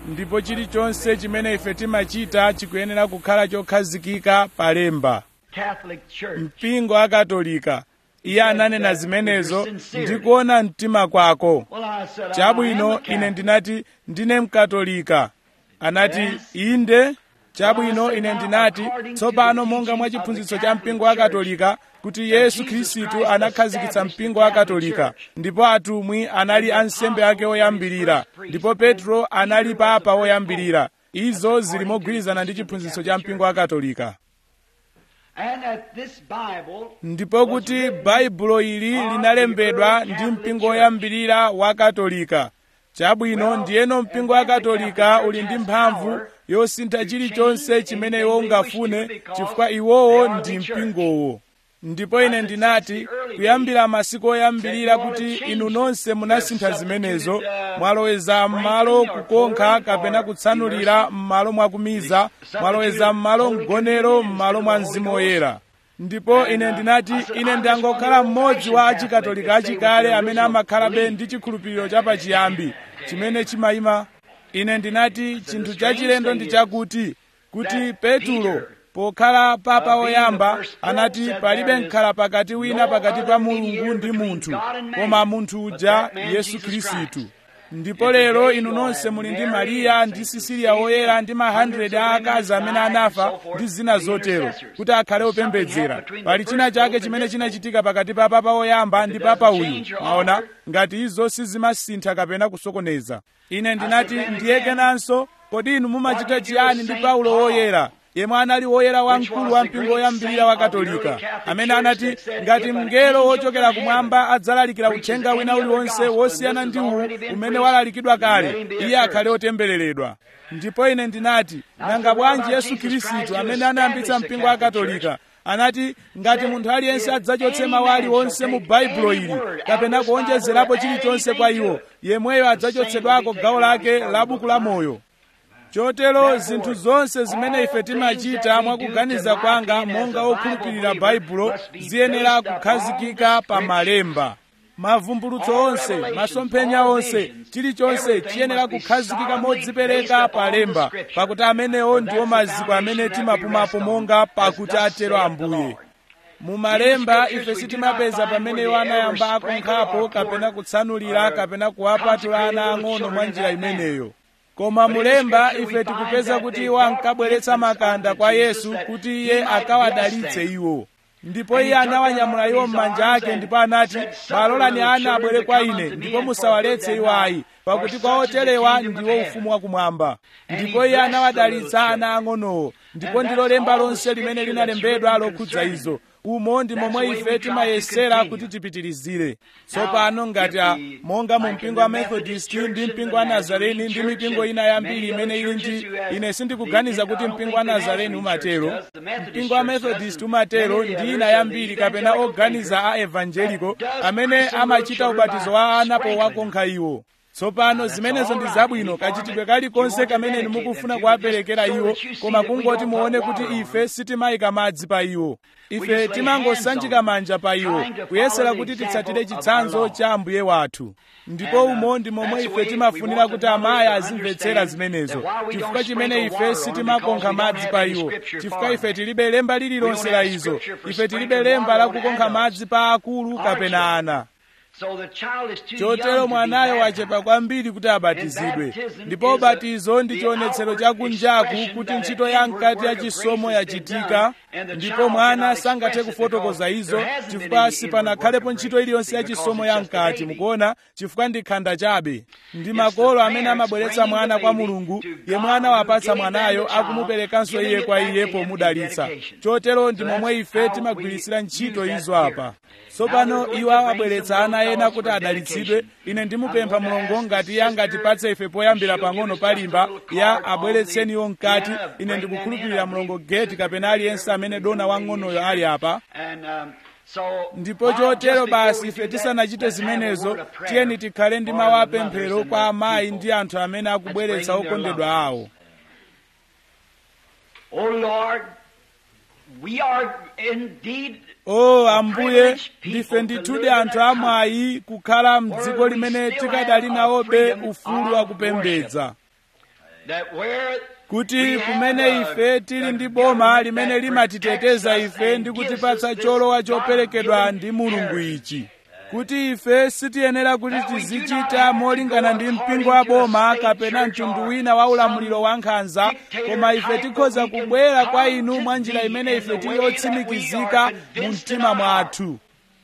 ndipo chilichonse chimene ife timachita chikuyenera kukhala chokhazikika palemba Catholic Church. mpingo akatolika iye ananena zimenezo ndikuona mtima kwako Well, I said, I am chabwino a ine Catholic. ndinati ndine mkatolika anati inde chabwino ine ndinati tsopano monga mwa chiphunzitso cha mpingo wa katolika kuti yesu khristu anakhazikitsa mpingo wa katolika ndipo atumwi anali ansembe ake oyambirira ndipo petro anali papa oyambirira izo zili mogwirizana ndi chiphunzitso cha mpingo wa katolika And that this Bible ndipo kuti baibulo ili linalembedwa ndi mpingo woyambirira wa katolika chabwino ndiyeno mpingo wa katolika uli ndi mphamvu yosintha chilichonse chimene iwo ungafune chifukwa iwowo ndi mpingowo ndipo ine ndinati kuyambira masiku oyambirira kuti inu nonse munasintha zimenezo mwaloweza m'malo kukonkha kapena kutsanulira m'malo mwakumiza mwaloweza m'malo mgonero m'malo mwa mzimu woyera ndipo ine ndinati ine ndangokhala mmodzi wa achikatolika achikale amene amakhalabe ndi chikhulupiriro chapachiyambi chimene chimayima ine ndinati chinthu chachilendo ndi chakuti kuti petulo pokhala papa woyamba anati palibe mkhala pakati wina pakati pa mulungu ndi munthu koma munthu uja yesu khristu ndipo lero inu nonse muli ndi mariya ndi sisiliya woyera ndi ma 100 a akazi amene anafa ndi zina zotero kuti akhale opembedzera pali china chake chimene chinachitika pakati pa papa woyamba ndi papa uyu maona ngati izo sizimasintha kapena kusokoneza ine ndinati ndiye kenanso kodi inu mumachita chiyani ndi paulo woyera yemwe anali woyera wamkulu wa mpingo woyambirira wa katolika amene anati ngati mngelo wochokera kumwamba adzalalikira uthenga wina uliwonse wosiyana ndi uwu umene walalikidwa kale iye akhale otembereredwa ndipo ine ndinati nanga bwanji yesu khristu amene anayambitsa mpingo wa katolika anati ngati munthu aliyense adzachotse mawu aliwonse mu baibulo ili kapena kuonjezerapo chilichonse kwa iwo yemweyo adzachotsedwako gawo lake la buku la moyo chotero zinthu zonse zimene ife timachita mwakuganiza kwanga monga okhulupirira baibulo ziyenera kukhazikika pa malemba mavumbulutso onse masomphenya onse chilichonse chiyenera kukhazikika modzipereka pa lemba pakuti amenewo ndiwo maziko amene timapumapo monga pakuti atero ambuye mu malemba ife sitimapeza pamene iwo anayamba akunkhapo kapena kutsanulira kapena kuwapatula ana ang'ono mwa njira imeneyo koma mulemba ife tikupeza kuti iwo ankabweretsa makanda kwa yesu kuti iye akawadalitse iwo ndipo iye anawanyamula iwo m'manja ake ndipo anati balolani ana abwere kwa ine ndipo musawaletse iwo ayi pakuti kwa oterewa ndiwo ufumu wakumwamba ndipo iye anawadalitsa ana ang'onowo ndipo ndilo lemba lonse limene linalembedwa lokhudza izo umo ndi momwe ife timayesera kuti tipitirizire tsopano ngati a monga mu mpingo wa methodist ndi mpingo wa nazareni ndi mipingo ina yambiri imene ili ndi ine sindikuganiza kuti mpingo wa nazareni umatero mpingo wa methodist umatero ndi ina yambiri kapena oganiza a evangelico amene amachita ubatizo wa ana powakonkha iwo tsopano zimenezo ndi zabwino kachitidwe kalikonse kamene inu mukufuna kuwaperekera iwo koma kungoti muone kuti ife sitimayika madzi pa iwo ife timangosanjika manja pa iwo kuyesera kuti titsatire chitsanzo cha ambuye wathu ndipo umo ndi momwe ife timafunira kuti amayi azimvetsera zimenezo chifukwa chimene ife sitimakonkha madzi pa iwo chifukwa ife tilibe lemba lililonse la izo ife tilibe lemba la kukonkha madzi pa akulu kapena ana chotero mwanayo wachepa kwambiri kuti abatizidwe ndipo ubatizo ndi chionetsero chakunjaku kuti ntchito ya mkati ya chisomo yachitika ndipo mwana sangathe kufotokoza izo chifukwa sipanakhalepo ntchito iliyonse ya chisomo ya mkati mukuona chifukwa ndi khanda chabe ndi makolo amene amabweretsa mwana kwa mulungu ye mwana wapatsa mwanayo akumuperekanso iye kwa iye pomudalitsa chotero ndi momwe ife timagwirisira ntchito izo apa tsopano iwo awabweretsa ana ena kuti adalitsidwe ine ndimupempha mulungu ngati iye angatipatse ife poyambira pang'ono palimba ya abweretseniwo mkati ine ndikukhulupirira mulungu geti kapena aliyense amene dona wang'onoyo ali apa ndipo chotero basi ife tisanachite zimenezo tiyeni tikhale ndi mawu apemphero kwa amayi ndi anthu amene akubweretsa okondedwa awo Oh Lord, we are indeed o ambuye ndife ndithudi anthu amwayi kukhala mdziko limene tikadali nawobe ufulu wakupembedza that where kuti kumene ife tili ndi boma limene limatiteteza ife ndi kutipatsa cholowa choperekedwa ndi mulungu ichi kuti ife sitiyenera kuti tizichita molingana ndi mpingo wa boma kapena mtundu wina wa ulamuliro wa nkhanza koma ife tikhoza kubwera kwa inu mwa njira imene ife tili otsimikizika mu mtima mwathu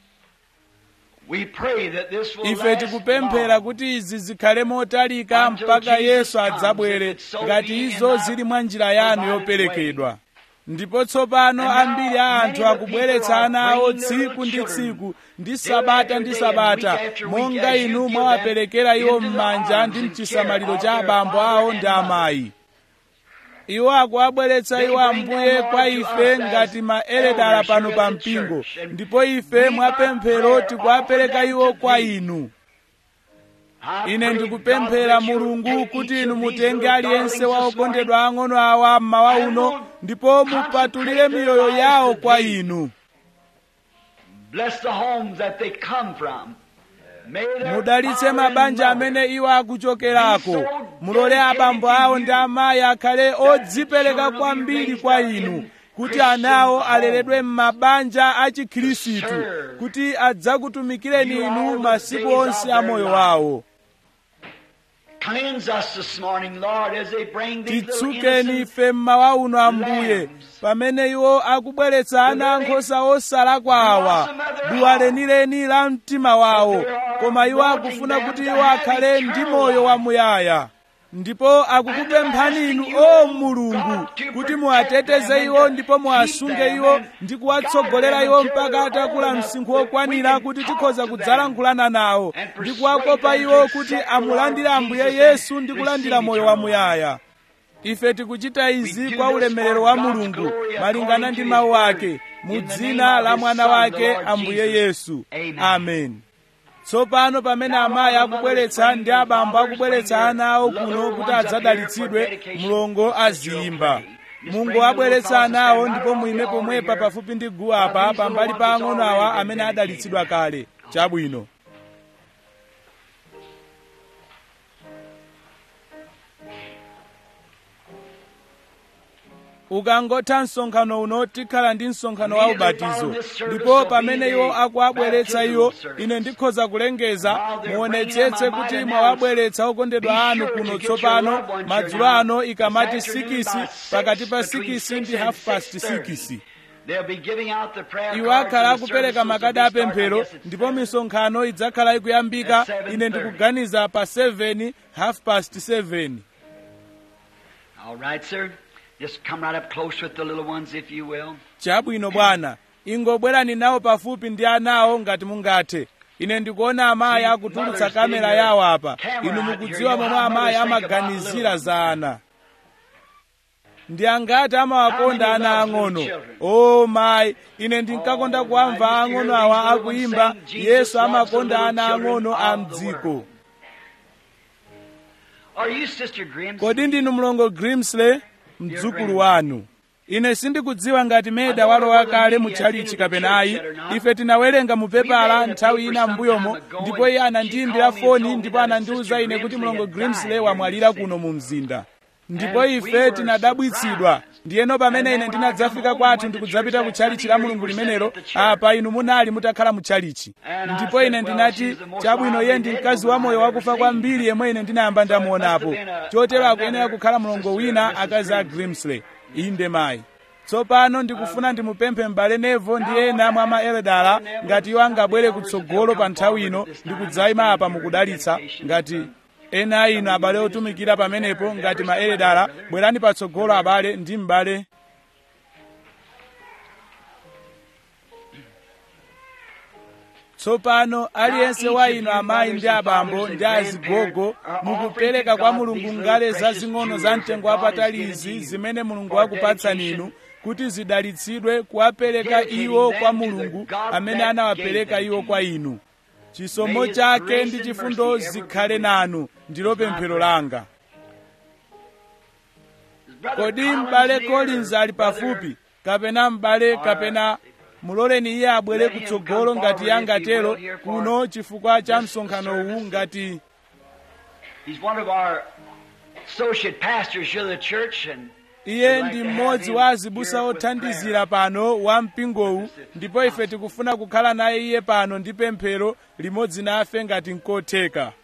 we pray that this will ife last tikupemphera long. kuti izi zikhale motalika mpaka yesu adzabwere ngati izo zili mwa njira yanu yoperekedwa ndipo tsopano ambiri a anthu akubweretsa ana awo tsiku ndi tsiku ndi sabata ndi sabata monga inu mwawaperekera iwo m'manja ndi mchisamaliro cha abambo awo ndi amayi iwo akuwabweretsa iwo ambuye kwa ife ngati maeredala pano pa mpingo ndipo ife mwapemphero tikuwapereka iwo kwa inu I ine pray, ndikupemphera God, that you mulungu take kuti each inu of these mutenge little aliyense darlings wa this okondedwa ang'ono awa mmawa uno ndipo mupatulire miyoyo yawo kwa inu Bless the homes that they come from. May their mudalitse father and mabanja mother amene iwo akuchokerako mulole abambo awo ndi amayi akhale odzipereka kwambiri kwa inu kuti anawo aleredwe m'mabanja a chikhirisitu kuti adzakutumikireni inu masiku onse a moyo wawo Cleanse us this morning, Lord, as they bring these little titsukeni innocent ife mmawa uno ambuye lambs. pamene iwo akubweretsa ana ankhosa osalakwa awa duwa lenileni la mtima wawo koma iwo akufuna kuti iwo akhale ndi moyo wamuyaya ndipo akukupemphani inu o mulungu kuti muwateteze iwo ndipo muwasunge iwo ndi kuwatsogolera iwo mpaka atakula msinkhu wokwanira kuti tikhoza kudzalankhulana nawo ndi kuwakopa iwo kuti amulandire ambuye yesu ndi kulandira moyo wamuyaya ife tikuchita izi kwa ulemerero wa mulungu malingana ndi mawu ake mu dzina la mwana wake ambuye yesu amen tsopano pamene amayi akubweretsa ndi abambo akubweretsa ana awo kuno kuti adzadalitsidwe mlongo aziyimba mungu abweretsa ana awo ndipo muime pomwepa pafupi ndi guwa apa pambali pa ang'ono awa amene adalitsidwa kale chabwino ukangotha msonkhano uno tikhala ndi msonkhano wa ubatizo ndipo pamene iwo akuwabweretsa iwo ine ndikhoza kulengeza muonetsetse kuti mwawabweretsa okondedwa anu kuno tsopano madzulo ano ikamati 6 pakati pa 6 ndi half past 6 They'll be giving out the prayer iwo cards akhala and the akupereka services makadi will be starting, I apemphero guess, at ndipo seven. misonkhano idzakhala ikuyambika At 7:30. ine ndikuganiza pa 7 half past 7 All right, sir. Just come right up close with the little ones, if you will. chabwino bwana ingobwerani nawo pafupi ndi anawo ngati mungathe ine ndikuona amayi akutulutsa kamera yawo apa inu mukudziwa momwe amayi amaganizira za ana ndi angati amawakonda ana ang'ono o mayi ine ndinkakonda kuwamva ang'ono awa akuyimba yesu amakonda ana ang'ono a mdziko Are you Sister Grimm? kodi ndinu mlongo grimsley mdzukulu wanu ine sindikudziwa ngati meda walowa kale mu tchalichi kapenayi ife tinawerenga mu pepala nthawi ina m'mbuyomo ndipo iye anandiyimbira foni ndipo anandiwuza ine kuti mlongo grimsley wamwalira kuno mu mzinda ndipo ife tinadabwitsidwa ndiyeno pamene ine ndinadzafika kwathu ndikudzapita ku tchalichi la mulungu limenelo apa inu munali mutakhala mu tchalichi ndipo ine ndinati chabwino iye ndi mkazi wa moyo wakufa kwambiri yemwe ine ndinayamba ndamuonapo chotero akuyenera kukhala mlongo wina akazi a grimsley inde mayi tsopano ndikufuna ndimupemphe m'bale nevo ndi ena mwa maeredala ngati iwo angabwere kutsogolo pa nthawi ino ndikudzayima apa mukudalitsa ngati ena inu abale otumikira pamenepo ngati maeredala bwerani patsogolo abale ndi m'bale tsopano aliyense wa inu amayi ndi abambo ndi azigogo mukupereka kwa mulungu ngale zazing'ono za mtengo wapatali izi zimene mulungu wakupatsani inu kuti zidalitsidwe kuwapereka iwo kwa mulungu amene anawapereka iwo kwa inu chisomo chake ndi chifundo zikhale nanu ndilo pemphero langa kodi m'bale collins ali pafupi kapena m'bale kapena muloleni iye abwere kutsogolo ngati iye angatero kuno chifukwa cha msonkhano uwu ngati He's one of our associate pastors here of the church, and iye ndi mmodzi wa azibusa othandizira pano wa mpingowu ndipo ife tikufuna kukhala naye iye pano ndi pemphero limodzi nafe ngati nkotheka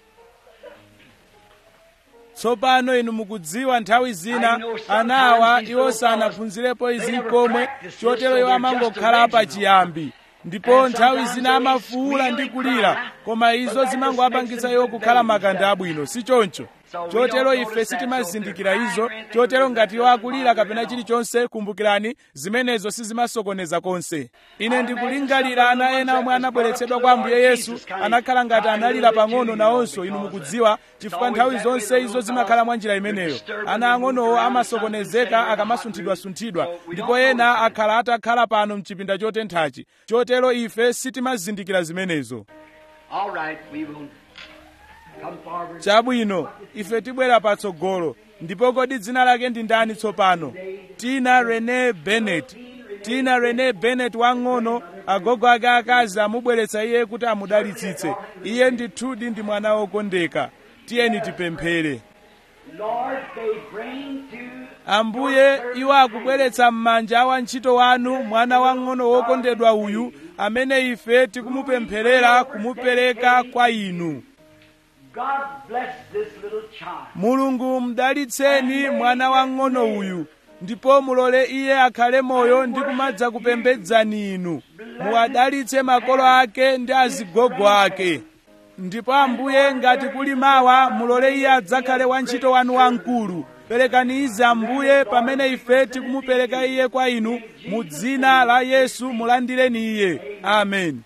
tsopano inu mukudziwa nthawi zina anawa iwo sanaphunzirepo izi komwe chotero iwo amangokhala pa chiyambi ndipo nthawi zina amafuwula ndi kulira koma izo zimangowapangitsa iwo kukhala makanda abwino si choncho chotero ife sitimazindikira izo chotero ngati iwo akulira kapena chilichonse kumbukirani zimenezo sizimasokoneza konse ine ndikulingalira ana ena omwe anabweretsedwa kwa ambuye yesu anakhala ngati analira pang'ono nawonso inu mukudziwa chifukwa nthawi zonse izo zimakhala mwa njira imeneyo ana ang'onowo amasokonezeka akamasunthidwasunthidwa ndipo ena akhala atakhala pano mchipinda chotenthachi chotero ife sitimazindikira zimenezo all right, we will come forward. chabwino ife tibwera patsogolo ndipo kodi dzina lake ndi ndani tsopano tina rene bennett tina rene bennett wang'ono agogo ake akazi amubweretsa iye kuti amudalitsitse iye ndithudi ndi mwana wokondeka tiyeni tipemphere Lord, they bring to ambuye iwo akubweretsa m'manja a wantchito wanu mwana wang'ono wokondedwa uyu amene ife tikumupempherera kumupereka kwa inu God bless this little child. mulungu mdalitseni mwana wang'ono uyu ndipo mulole iye akhale moyo ndi kumadza kupembedzani inu muwadalitse makolo ake ndi azigogo ake ndipo ambuye ngati kuli mawa mulole iye adzakhale wantchito wanu wamkulu perekani izi ambuye pamene ife tikumupereka iye kwa inu mu dzina la yesu mulandireni iye amen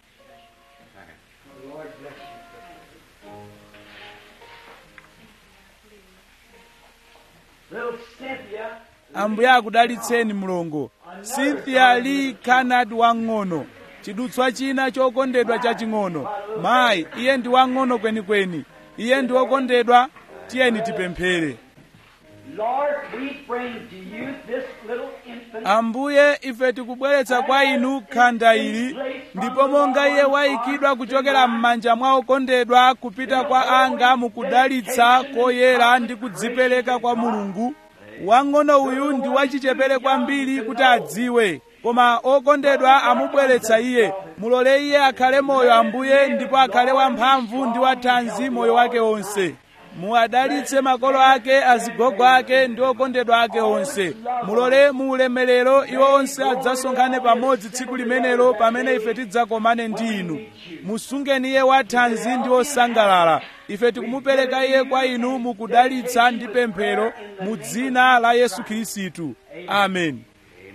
Little Cynthia, ambuye akudalitseni mlongo cynthia lee canard wang'ono chidutswa china chokondedwa chaching'ono mayi iye ndi wang'ono kwenikweni iye ndi wokondedwa tiyeni tipemphere Lord, we bring to you this little infant. ambuye ife tikubweretsa kwa inu khanda ili ndipo monga iye wayikidwa kuchokera m'manja mwa okondedwa kupita kwa anga mukudalitsa koyera ndi kudzipereka kwa mulungu wang'ono uyu ndi wachichepere kwambiri kuti adziwe koma okondedwa amubweretsa iye mulole iye akhale moyo ambuye ndipo akhale wamphamvu ndi wathanzi moyo wake wonse muwadalitse makolo ake azigogo ake ndi okondedwa ake onse mulole mu ulemerero iwo onse adzasonkhane pamodzi tsiku limenelo pamene ife tidzakomane ndi inu musungeni iye wathanzi ndi osangalala ife tikumupereka iye kwa inu mukudalitsa ndi pemphero mu dzina la yesu khristu amen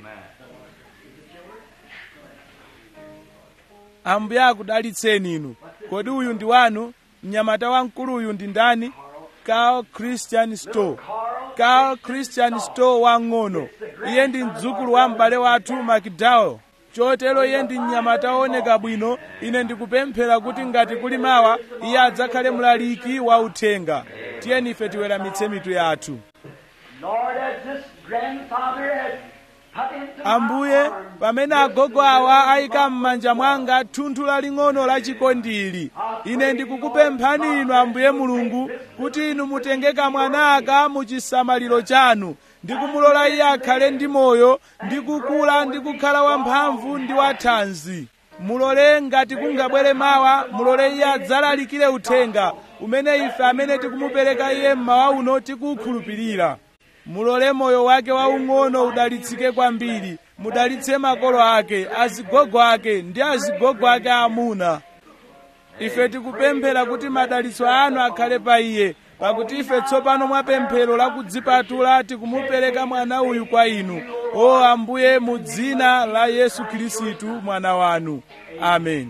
ambuye akudalitseni inu kodi uyu ndi wanu mnyamata wamkulu uyu ndi ndani carl christian store carl christian store wang'ono iye ndi mdzukulu wa m'bale wathu macdowell chotero iye ndi mnyamata wooneka bwino ine ndikupemphera kuti ngati kuli mawa iye adzakhale mlaliki wa uthenga tiyeni ife tiweramitse mitu yathu Lord, as this grandfather has put into my ambuye arms pamene agogo awa ayika m'manja mwanga thunthu laling'ono la chikondili ine ndikukupemphani inu ambuye mulungu kuti inu mutenge kamwana aka mu chisamaliro chanu ndi kumulola iye akhale ndi moyo ndi kukula ndi kukhala wamphamvu ndi wathanzi mulole ngati kungabwere mawa mulole iye adzalalikire uthenga umene ife amene tikumupereka iye mmawa uno tikuwukhulupirira mulole moyo wake waung'ono udalitsike kwambiri mudalitse makolo ake azigogo ake ndi azigogo ake amuna ife tikupemphera kuti madalitso anu akhale pa iye pakuti ife tsopano mwa pemphero la kudzipatula tikumupereka mwana uyu kwa inu o ambuye mu dzina la yesu khristu mwana wanu amen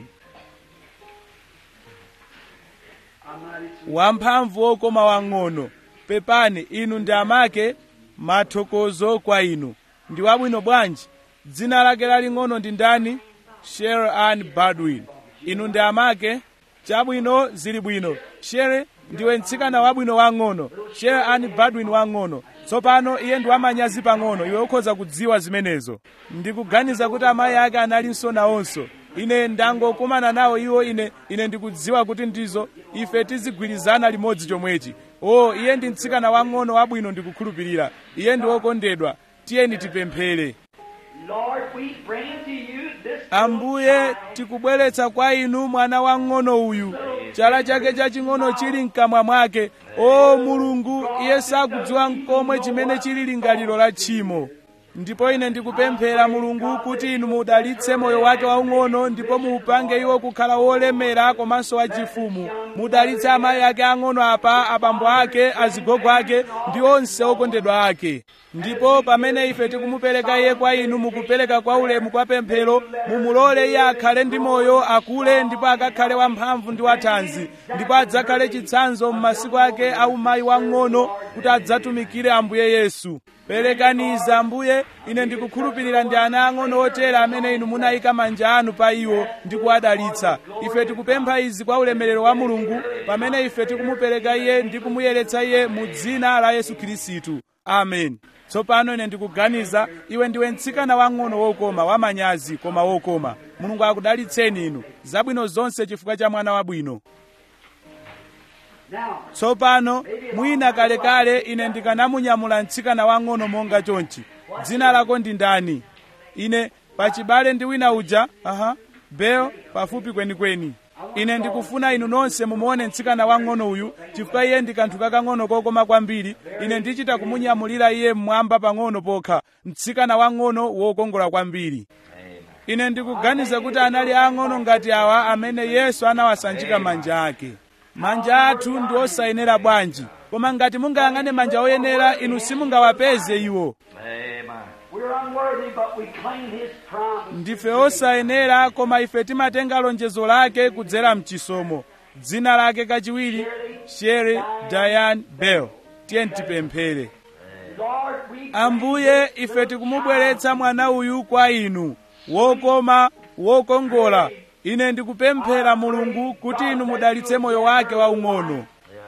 wamphamvu wokoma wang'ono pepani inu ndi amake mathokozo kwa inu ndi wabwino bwanji dzina lake laling'ono ndi ndani sher ann baldwin inu ndi amake chabwino zili bwino shere ndiwe mtsikana wabwino wang'ono sher ann baldwin wang'ono tsopano iye ndi wamanyazi pang'ono iwe ukhoza kudziwa zimenezo ndikuganiza kuti amayi ake analinso nawonso ine ndangokumana nawo iwo ine ine ndikudziwa kuti ndizo ife tizigwirizana limodzi chomwechi o iye ndi mtsikana wang'ono wabwino ndikukhulupirira iye ndi wokondedwa tiyeni tipemphere Lord, we bring to you this ambuye tikubweretsa kwa inu mwana wang'ono uyu chala chake chaching'ono chili mkamwa mwake o mulungu iye sakudziwa nkomwe chimene chili lingaliro la tchimo ndipo ine ndikupemphera mulungu kuti inu mudalitse moyo wake waung'ono ndipo muupange iwo kukhala wolemera komanso wachifumu mudalitse amayi ake ang'ono apa abambo ake azigogo ake ndi onse okondedwa ake ndipo pamene ife tikumupereka iye kwa inu mukupereka kwa ulemu kwa pemphero mumulole iye akhale ndi moyo akule ndipo akakhale wamphamvu ndi wathanzi ndipo adzakhale chitsanzo m'masiku ake aumayi wang'ono kuti adzatumikire ambuye yesu perekaniza ambuye ine ndikukhulupirira ndi ana ang'ono otera amene inu munayika manja anu pa iwo ndi kuwadalitsa ife tikupempha izi kwa ulemerero wa mulungu pamene ife tikumupereka iye ndi kumuyeretsa iye mu dzina la yesu khristu amen tsopano ine ndikuganiza iwe ndiwe mtsikana wang'ono wokoma wamanyazi koma wokoma mulungu akudalitseni inu zabwino zonse chifukwa cha mwana wabwino Now, tsopano mwina kalekale ine ndikanamunyamula mtsikana wang'ono monga chonchi dzina lako ndi ndani ine pachibale ndi wina uja aha bel pafupi kwenikweni ine ndikufuna inu nonse mumuone mtsikana wang'ono uyu chifukwa iye ndi kanthu kakang'ono kokoma kwambiri ine ndichita kumunyamulira iye mmwamba pang'ono pokha mtsikana wang'ono wokongola kwambiri ine ndikuganiza kuti anali ang'ono ngati awa amene yesu anawasanjika manja ake manja athu ndi osayenera bwanji koma ngati mungayang'ane manja oyenera inu simungawapeze iwo we're unworthy, but we claim His promise. ndife osayenera koma ife timatenga lonjezo lake kudzera mchisomo dzina lake kachiwiri shere diane bell tiyeni tipemphere Lord, we ambuye ife tikumubweretsa mwana uyu kwa inu wokoma wokongola ine ndikupemphera mulungu kuti inu mudalitse moyo wake waung'ono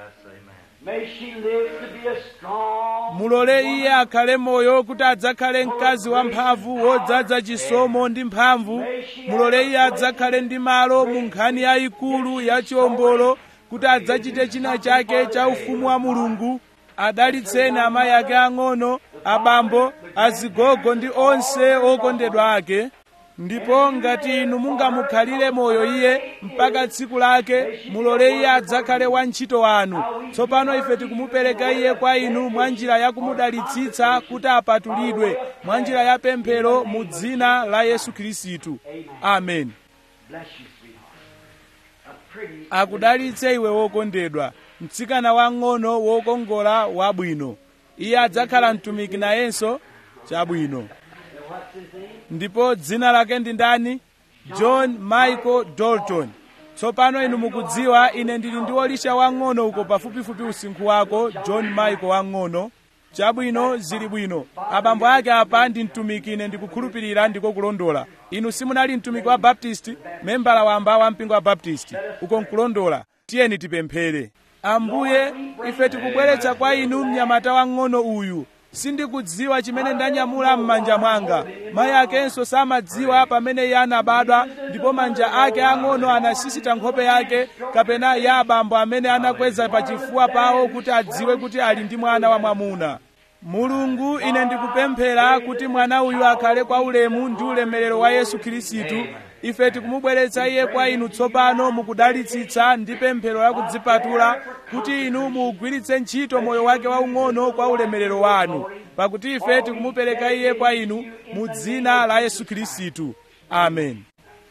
may she live to be a strong. mulole iye akhale moyo kuti adzakhale mkazi wamphamvu wodzaza chisomo ndi mphamvu mulole iye adzakhale ndi malo mu nkhani yayikulu ya chiwombolo kuti adzachite china chake cha ufumu wa mulungu adalitseni amayi ake ang'ono abambo azigogo ndi onse okondedwa ake ndipo ngati inu mungamukhalire moyo iye mpaka tsiku lake mulole iye adzakhale wantchito wanu tsopano ife tikumupereka iye kwa inu mwa njira ya kumudalitsitsa kuti apatulidwe mwa njira ya pemphero mu dzina la yesu khristu amen Bless you, sweetheart. A pretty. akudalitse iwe wokondedwa mtsikana wang'ono wokongola wabwino iye adzakhala mtumiki nayenso chabwino What's his name? ndipo dzina lake ndi ndani john michael dalton tsopano inu mukudziwa ine ndili ndi wolisha wang'ono uko pafupifupi usinkhu wako john michael wang'ono chabwino zili bwino abambo ake apa ndi mtumiki ine ndikukhulupirira ndiko kulondola inu simunali mtumiki wa baptisti membala wamba wa mpingo wa baptisti uko nkulondola tiyeni tipemphere ambuye ife tikubweretsa kwa inu mnyamata wang'ono uyu sindikudziwa chimene ndanyamula m'manja mwanga mayi akenso samadziwa pamene iye anabadwa ndipo manja ake ang'ono anasisita nkhope yake kapena ya abambo amene anakweza pachifuwa pawo kuti adziwe kuti ali ndi mwana wa mwamuna mulungu ine ndikupemphera kuti mwana uyu akhale kwa ulemu ndi ulemerero wa yesu khristu ife tikumubweretsa iye kwa inu tsopano mukudalitsitsa ndi pemphero la kudzipatula kuti inu muugwiritse ntchito moyo wake waung'ono kwa ulemerero wanu pakuti ife tikumupereka iye kwa inu mu dzina la yesu khristu amen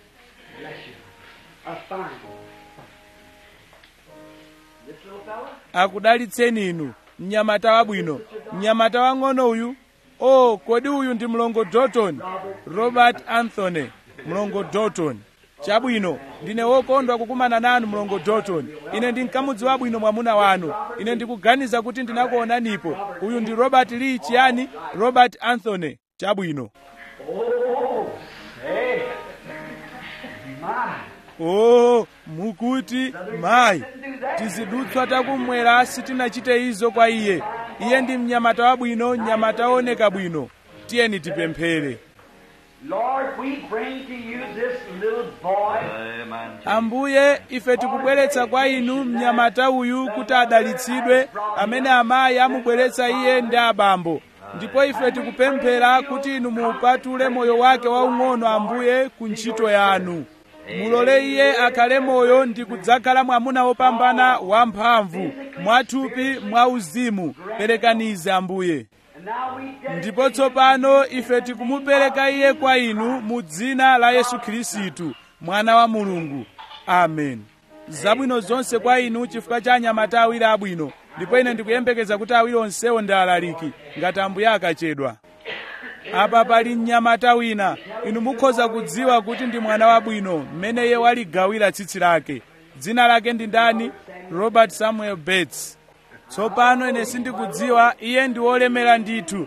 A fine. This little fella? akudalitseni inu mnyamata wabwino mnyamata wang'ono uyu o kodi uyu ndi mlongo dalton robert anthony mlongo dalton chabwino ndine wokondwa kukumana nanu mlongo dalton ine ndinkamudziwa bwino mwamuna wanu ine ndikuganiza kuti ndinakuonanipo uyu ndi robert lee chiyani robert anthony chabwino Oh, say. My. o mukuti mayi tizidutswa takumwera sitinachite izo kwa iye iye ndi mnyamata wabwino mnyamata wooneka bwino tiyeni tipemphere Lord, we bring to you this little boy. Amen. ambuye ife tikubweretsa kwa inu mnyamata uyu kuti adalitsidwe amene amayi amubweretsa iye ndi abambo ndipo ife tikupemphera kuti inu muupatule moyo wake waung'ono ambuye ku ntchito yanu mulole iye akhale moyo ndi kudzakhala mwamuna wopambana wamphamvu mwathupi mwauzimu perekanize ambuye And now we dedicate ndipo tsopano ife tikumupereka iye kwa inu mu dzina la yesu khristu mwana wa mulungu amen zabwino zonse kwa inu chifukwa cha anyamata awiri abwino ndipo ine ndikuyembekeza kuti awiri onsewo ndi alaliki ngati ambuye akachedwa apa pali mnyamata wina inu mukhoza kudziwa kuti ndi mwana wabwino mmene iye waligawira tsitsi lake dzina lake ndi ndani robert samuel bates tsopano ine sindikudziwa iye ndi wolemera ndithu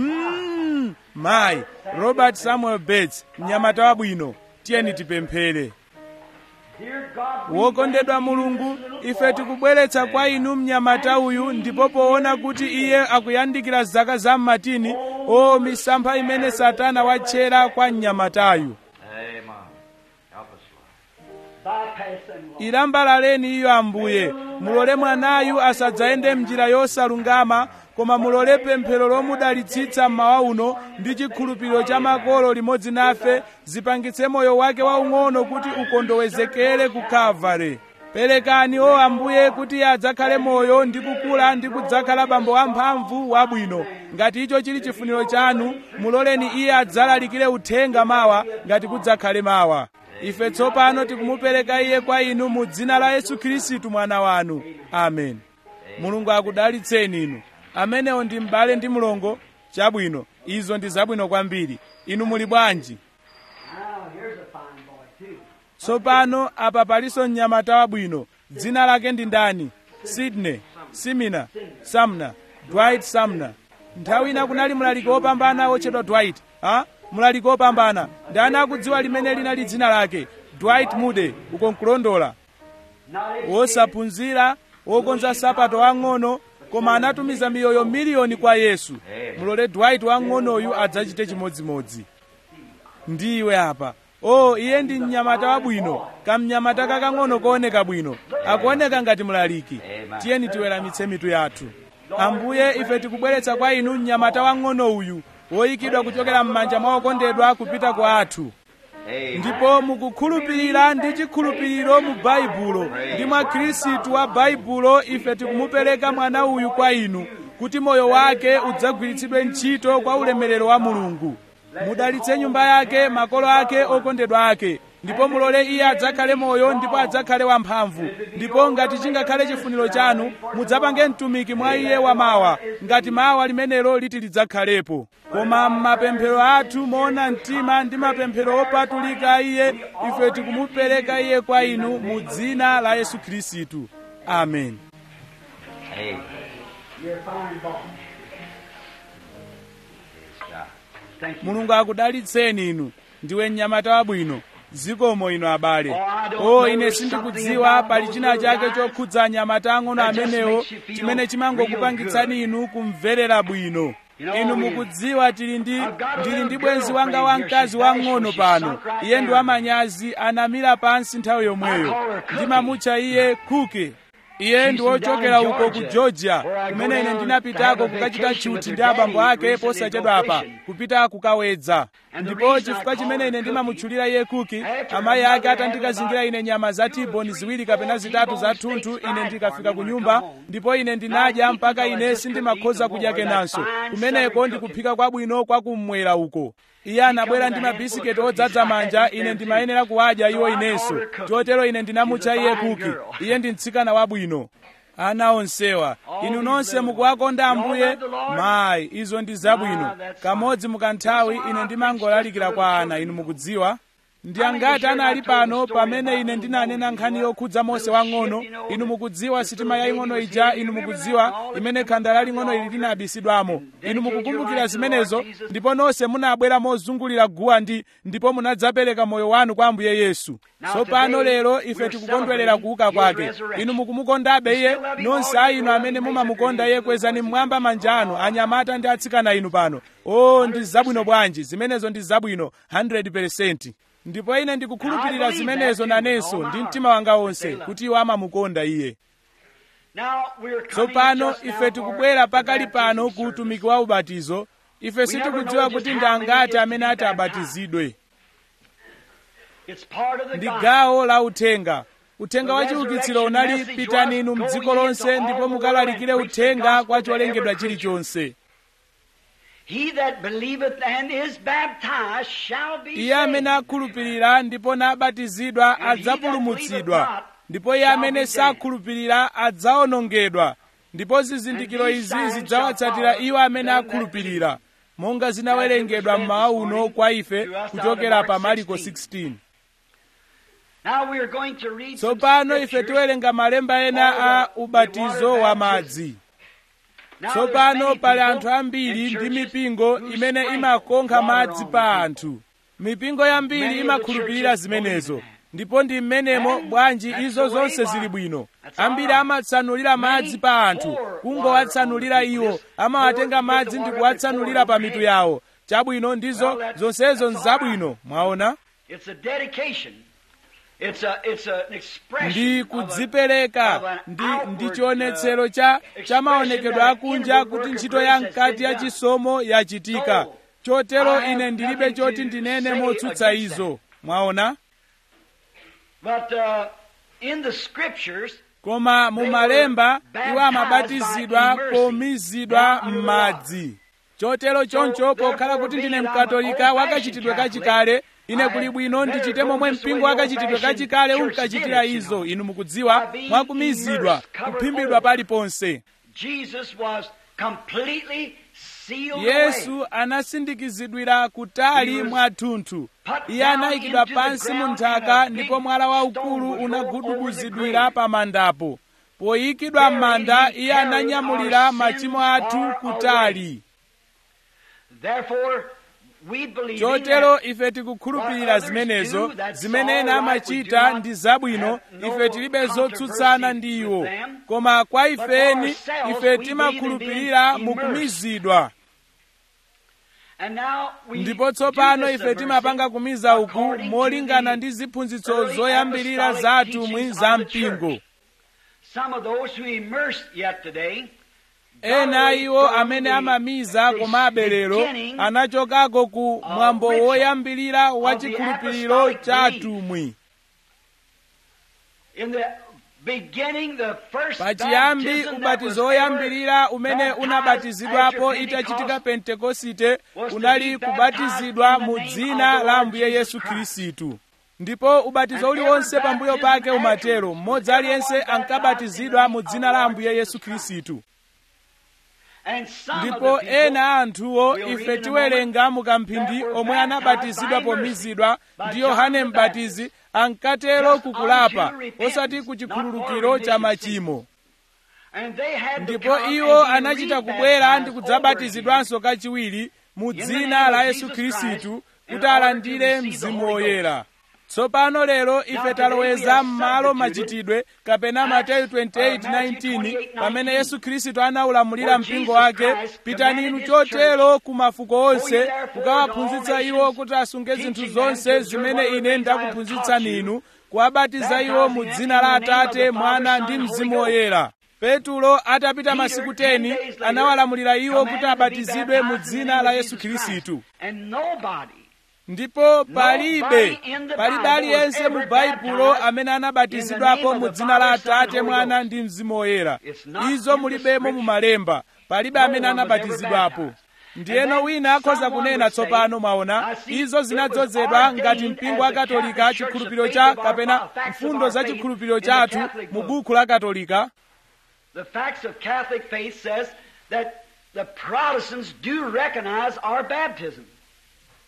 mm, mayi robert samuel bates mnyamata wabwino tiyeni tipemphere Dear God, we wokondedwa mulungu ife tikubweretsa kwa inu mnyamata uyu ndipo poona kuti iye akuyandikira zaka za mmatini o misampha imene satana watchera kwa mnyamatayu Amen. Help us, Lord. bypass them, Lord. ilambalaleni iyo ambuye mulole mwanayu asadzayende mnjira yosalungama koma mulole pemphero lomudalitsitsa mmawa uno ndi chikhulupiriro cha makolo limodzi nafe zipangitse moyo wake waung'ono kuti ukondowezekere ku kalvare perekani o ambuye kuti iye adzakhale moyo ndi kukula ndi kudzakhala bambo wamphamvu wabwino ngati icho chili chifuniro chanu muloleni iye adzalalikire uthenga mawa ngati kudzakhale mawa ife tsopano tikumupereka iye kwa inu mu dzina la yesu khristu mwana wanu amen mulungu akudalitseni inu amenewo ndi m'bale ndi mlongo chabwino izo ndi zabwino kwambiri inu muli bwanji Now, here's a fine boy, too. tsopano apa palinso mnyamata wabwino dzina lake ndi ndani sidney simina samna dwight samna nthawi ina kunali mlaliki wopambana wotchedwa dwight ha mlaliki wopambana ndani akudziwa limene linali dzina lake dwight moody uko nkulondola Not educated, wosaphunzira wokonza sapato wang'ono koma anatumiza miyoyo miliyoni kwa yesu mulole dwight wang'onoyu adzachite chimodzimodzi ndiwe apa o iye ndi mnyamata wabwino kamnyamata kakang'ono kooneka bwino akuoneka ngati mlaliki tiyeni tiweramitse mitu yathu ambuye ife tikubweretsa kwa inu mnyamata wang'ono uyu woyikidwa kuchokera m'manja mwa okondedwa kupita kwa athu Amen. ndipo mukukhulupirira ndi chikhulupiriro mu baibulo ndi mwa khristu wa baibulo ife tikumupereka mwana uyu kwa inu kuti moyo wake udzagwiritsidwe ntchito kwa ulemerero wa mulungu mudalitse nyumba yake makolo ake okondedwa ake ndipo mulole iye adzakhale moyo ndipo adzakhale wamphamvu ndipo ngati chingakhale chifuniro chanu mudzapange mtumiki mwa iye wamawa ngati mawa limenelo liti lidzakhalepo koma m'mapemphero athu moona mtima ndi mapemphero opatulika iye ife tikumupereka iye kwa inu mu dzina la yesu khristu amen Amen. you're a fine boy. Praise God. Thank you. mulungu akudalitseni inu ndiwe mnyamata wabwino zikomo inu abale Oh, I don't o know, ine there's sindikudziwa something pali about china those chake little guys chokhudza anyamata ang'ono that just amenewo makes you feel chimene chimangokupangitsani real inu kumverera bwino You know, inu we- mukudziwa tili ndi I've got a ndili ndi little bwenzi wanga girlfriend here. wamkazi She's wang'ono bashful. She's pano sunk right iye ndi down. wamanyazi anamira pansi nthawi I yomweyo call her Cookie. ndimamutcha iye kuke iye She's ndi from wochokera down in uko ku Georgia, georgia where I go kumene ine down to ndinapitako have a kukachita vacation with chuti her ndi abambo daddy ake recently posachedwapa go fishing. kupita kukawedza And the ndipo reason I chifukwa call chimene her ine Cookie, ndimamutchulira iye kuki after amayi her ake mother had atandikazingira about ine nyama za two or tiboni three, ziwiri four kapena zitatu za T-bone thunthu steaks ine fried ndikafika for ku me when I nyumba come home. ndipo ine ndinadya Now, mpaka you know, I ine just sindimakhoza couldn't eat kudya no more. kenanso That fine kumeneko southern ndikuphika kwabwino kwa kummwera uko iye anabwera ndi mabisiketi odzaza manja ine ndimayenera kuwadya iwo inenso chotero ine ndinamutcha iye kuki iye ndi mtsikana wabwino ana onsewa inu nonse mukuwakonda ambuye mayi izo ndi zabwino kamodzi mukanthawi ine ndimangolalikira kwa ana inu mukudziwa ndi angati anali pano pamene ine ndinanena nkhani yokhudza mose wang'ono inu mukudziwa sitima yaying'ono ija inu mukudziwa imene khanda laling'ono ili linabisidwamo inu mukukumbukira zimenezo ndipo nonse munabwera mozungulira guwa ndi ndipo munadzapereka moyo wanu kwa ambuye yesu tsopano lero ife tikukondwerera kuuka kwake inu mukumukondabe iye nonse a inu amene mumamukonda iye kwezani mmwamba manja anu anyamata ndi atsikana inu pano o ndi zabwino bwanji zimenezo ndi zabwino 100 ndipo ine ndikukhulupirira zimenezo nanenso ndi mtima wanga wonse kuti iwo amamukonda iye tsopano ife tikubwera pakali pano ku utumiki wa ubatizo ife sitikudziwa kuti ndi angati amene ati abatizidwe ndi gawo la uthenga uthenga wa chiukitsiro unali pitani inu mdziko lonse ndipo mukalalikire uthenga kwa cholengedwa chilichonse iye amene akhulupirira ndipo nabatizidwa adzapulumutsidwa ndipo iye amene sakhulupirira adzawonongedwa ndipo zizindikiro izi zidzawatsatira iwo amene akhulupirira monga zinawerengedwa mmawa uno kwa ife kuchokera pa mariko 16 tsopano ife tiwerenga malemba ena a ubatizo wa madzi tsopano pali anthu ambiri ndi mipingo imene imakonkha madzi pa anthu mipingo yambiri imakhulupirira zimenezo ndipo ndi mmenemo bwanji izo zonse zili bwino ambiri amatsanulira madzi pa anthu kungowatsanulira iwo amawatenga madzi ndi kuwatsanulira pa mitu yawo chabwino ndizo zonsezo nzabwino mwaona ndi kudzipereka ndi ndi chionetsero cha cha maonekedwe akunja kuti ntchito ya mkati ya chisomo yachitika chotero ine ndilibe choti ndinene motsutsa izo mwaona koma mu malemba iwo amabatizidwa pomizidwa m'madzi chotero choncho pokhala kuti ndine mkatolika wakachitidwe kachikale ine kuli bwino ndichite momwe mpingo wakachitidwe kachikale unkachitira izo inu mukudziwa mwakumizidwa kuphimbidwa paliponse yesu anasindikizidwira kutali mwathunthu iye anayikidwa pansi mu nthaka ndipo mwala waukulu unagudubuzidwira pa mandapo poyikidwa m'manda iye ananyamulira machimo athu kutali chotero ife tikukhulupirira zimenezo zimene ena amachita ndi zabwino ife tilibe zotsutsana ndi iwo koma kwa ifeni ife timakhulupirira mukumizidwa ndipo tsopano ife timapanga kumiza uku molingana ndi ziphunzitso zoyambirira za atumwi za mpingo ena iwo amene amamiza komabe lero anachokako ku mwambo woyambirira wa chikhulupiriro cha atumwi pachiyambi ubatizo woyambirira umene unabatizidwapo itachitika pentekosite unali kubatizidwa mu dzina la ambuye yesu khristu ndipo ubatizo uliwonse pambuyo pake umatero mmodzi aliyense ankabatizidwa mu dzina la ambuye yesu khristu ndipo ena a anthuwo ife tiwerenga mukamphindi omwe anabatizidwa pomizidwa ndi yohane mbatizi ankatero kukulapa osati ku chikhululukiro cha machimo ndipo iwo anachita kubwera ndi kudzabatizidwanso kachiwiri mu dzina la yesu khristu kuti alandire mzimu woyera tsopano lero ife taloweza m'malo machitidwe kapena mateyu 28:19 pamene yesu khristu anaulamulira mpingo wake pitani inu chotero ku mafuko onse kukawaphunzitsa iwo kuti asunge zinthu zonse zimene ine ndakuphunzitsani inu kuwabatiza iwo mu dzina la atate mwana ndi mzimu woyera petulo atapita masiku 10 anawalamulira iwo kuti abatizidwe mu dzina la yesu khristu ndipo palibe palibe aliyense mu baibulo amene anabatizidwapo mu dzina la atate mwana ndi mzimu woyera izo mulibemo mu malemba palibe amene anabatizidwapo ndiyeno wina akhoza kunena tsopano mwaona izo zinadzozedwa ngati mpingo wa katolika chikhulupiriro cha kapena mfundo za chikhulupiriro chathu mu buku la katolika The facts of Catholic faith says that the Protestants do recognize our baptism.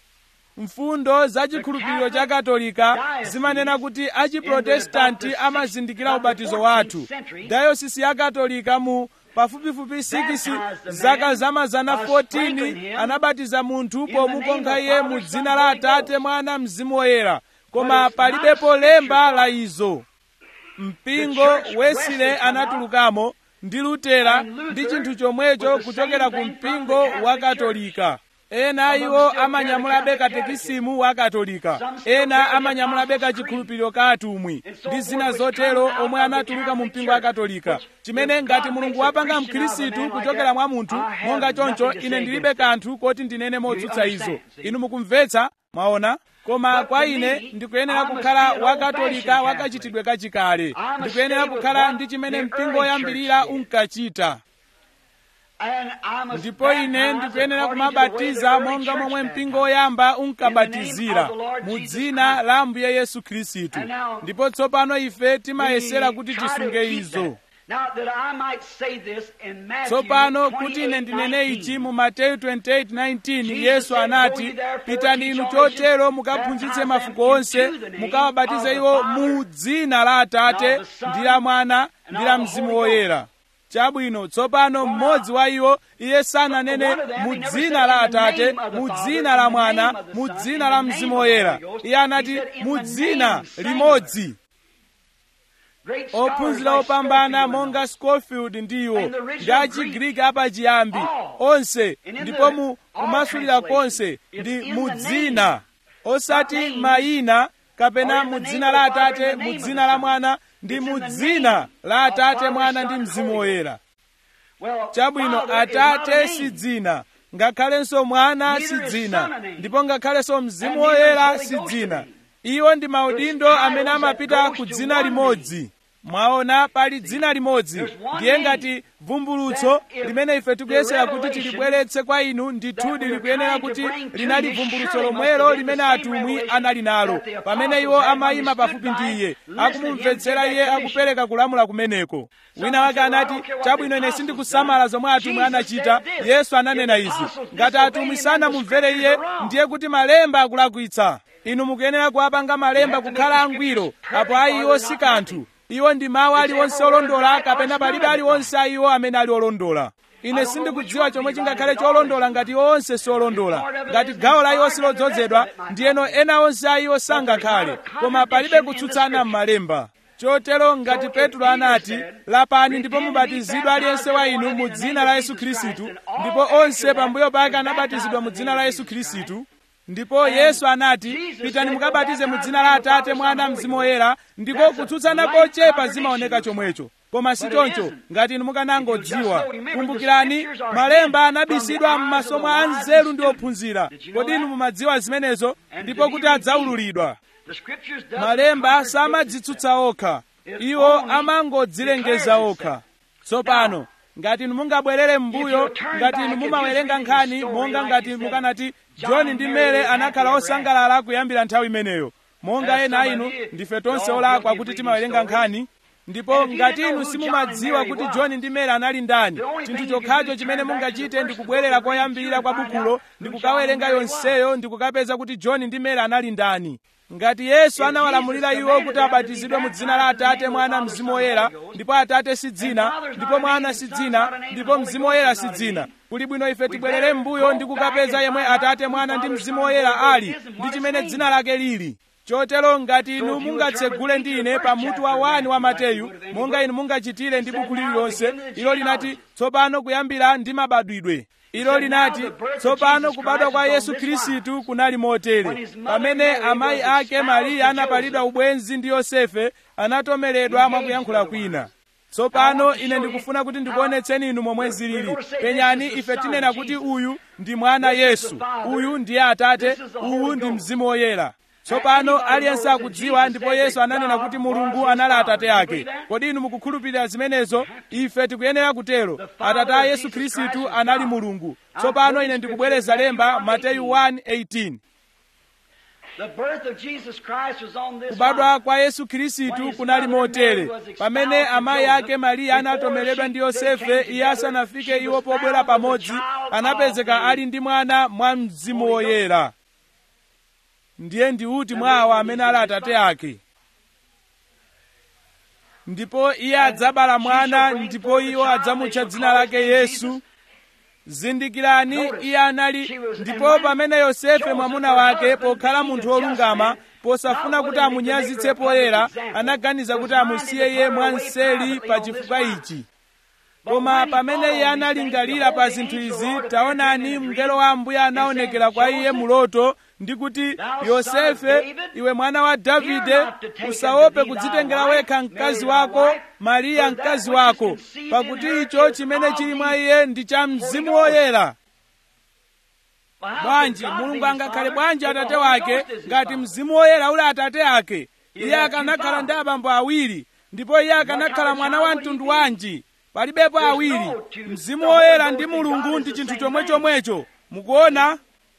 mfundo za chikhulupiriro cha katolika zimanena kuti achiprotestanti amazindikira ubatizo wathu dayosisi ya katolika mu pafupifupi 6 zaka za mazana 14 anabatiza munthu pomukonkha iye mu dzina la atate mwana mzimu woyera koma palibepo lemba la izo mpingo wesile anatulukamo ndi lutera ndi chinthu chomwecho kuchokera ku mpingo wa katolika ena iwo amanyamulabe katekisimu wa katolika ena amanyamulabe kachikhulupiriro ka atumwi ndi zina zotero omwe anatuluka mu mpingo wa katolika chimene ngati mulungu wapanga mkhristu kuchokera mwa munthu monga choncho ine ndilibe kanthu koti ndinene motsutsa izo inu mukumvetsa mwaona koma kwa ine ndikuyenera kukhala wakatolika wakachitidwe kachikale ndikuyenera kukhala ndi chimene mpingo woyambirira unkachita ndipo ine ndikuyenera kumabatiza monga momwe mpingo woyamba unkabatizira mu dzina la ambuye yesu khristu ndipo tsopano ife timayesera kuti tisunge izo tsopano kuti ine ndinene ichi mu mateyu 28:19 yesu anati pitani inu chotero mukaphunzitse mafuko onse mukawabatize iwo mu dzina la atate ndi la mwana ndi la mzimu woyera chabwino tsopano mmodzi wa iwo iye sananene mu dzina la atate mu dzina la mwana mu dzina la mzimu woyera iye anati mu dzina limodzi ophunzira opambana monga scofield ndiwo ndi achigiriki apachiyambi onse ndipo mu kumasulira konse ndi mu dzina osati mayina kapena mu dzina la atate mu dzina la mwana ndi mu dzina la atate mwana ndi mzimu woyera chabwino atate si dzina ngakhalenso mwana si dzina ndipo ngakhalenso mzimu woyera si dzina iwo ndi maudindo amene amapita ku dzina limodzi mwaona pali dzina limodzi ndiye ngati vumbulutso limene ife tikuyesera kuti tilibweretse kwa inu ndithudi likuyenera kuti linali vumbulutso lomwelo limene atumwi anali nalo pamene iwo amayima pafupi ndi iye akumumvetsera iye akupereka kulamula kumeneko wina wake anati chabwino ine sindikusamala zomwe atumwi anachita yesu ananena izi ngati atumwi sanamumvere iye ndiye kuti malemba akulakwitsa inu mukuyenera kuwapanga malemba kukhala angwiro apo ayi iwo si kanthu iwo ndi mawu aliwonse olondola kapena palibe aliwonse a iwo amene ali olondola ine sindikudziwa chomwe chingakhale cholondola ngati iwo onse siolondola ngati gawo la iwo silodzozedwa ndiyeno ena onse a iwo sangakhale koma palibe kutsutsana m'malemba chotero ngati petro anati lapani ndipo mubatizidwe aliyense wa inu mu dzina la yesu khristu ndipo onse pambuyo pake anabatizidwa mu dzina la yesu khristu ndipo yesu anati pitani mukabatize mu dzina la atate mwana mzimu woyera ndipo kutsutsana kochepa zimaoneka chomwecho koma si choncho ngati inu mukanangodziwa kumbukirani malemba anabisidwa m'masomo a nzeru ndi ophunzira kodi inu mumadziwa zimenezo ndipo kuti adzaululidwa malemba samadzitsutsa okha iwo amangodzilengeza okha tsopano ngati inu mungabwerere m'mbuyo ngati inu mumawerenga nkhani monga ngati mukanati john ndi mary anakhala osangalala kuyambira nthawi imeneyo monga ena inu ndife tonse olakwa kuti timawerenga nkhani ndipo ngati inu simumadziwa kuti john ndi mary anali ndani chinthu chokhacho chimene mungachite ndi kubwerera koyambirira kwa bukulo ndi kukawerenga yonseyo ndi kukapeza kuti john ndi mary anali ndani ngati yesu anawalamulira iwo kuti abatizidwe mu dzina la atate mwana mzimu woyera ndipo atate si dzina ndipo mwana si dzina ndipo mzimu woyera si dzina kuli bwino ife tibwerere m'mbuyo ndi kukapeza yemwe atate mwana ndi mzimu woyera ali ndi chimene dzina lake lili chotero ngati inu mungatsegule ndi ine pa mutu wa wani wa mateyu monga inu mungachitire ndi buku lililonse ilo linati tsopano kuyambira ndi mabadwidwe ilo linati tsopano kubadwa kwa yesu khristu kunali motere pamene amayi ake mariya anapalidwa ubwenzi ndi yosefe anatomeredwa mwakuyankhula kwina tsopano ine ndikufuna kuti ndikuonetseni inu momwe zilili penyani ife tinena kuti uyu ndi mwana yesu uyu ndiye atate uwu ndi mzimu woyera tsopano aliyense akudziwa ndipo yesu ananena kuti mulungu anali atate ake kodi inu mukukhulupirira zimenezo ife tikuyenera kutero atate a yesu khristu anali mulungu tsopano ine ndikubwereza lemba mateyu 1:18 kubadwa kwa yesu khristu kunali motere pamene amayi ake mariya anatomeredwa ndi yosefe iye asanafike iwo pobwera pamodzi anapezeka ali ndi mwana mwa mzimu woyera ndiye ndi uti mwa awa amene ali atate ake ndipo iye adzabala mwana ndipo iwo adzamutcha dzina lake yesu zindikirani iye anali ndipo pamene yosefe mwamuna wake pokhala munthu wolungama posafuna kuti amunyazitse poyera anaganiza kuti amusiye iye mwanseli pa chifukwa ichi koma pamene iye analingalira pa zinthu izi taonani mngelo wa ambuye anaonekera kwa iye muloto ndi kuti yosefe iwe mwana wa davide usaope kudzitengera wekha mkazi wako mariya mkazi wako pakuti icho chimene chili mwa iye ndi cha mzimu woyera bwanji mulungu angakhale bwanji atate wake ngati mzimu woyera uli atate ake iye akanakhala ndi abambo awiri ndipo iye akanakhala mwana wa mtundu wanji palibepo awiri mzimu woyera ndi mulungu ndi chinthu chomwe chomwecho mukuona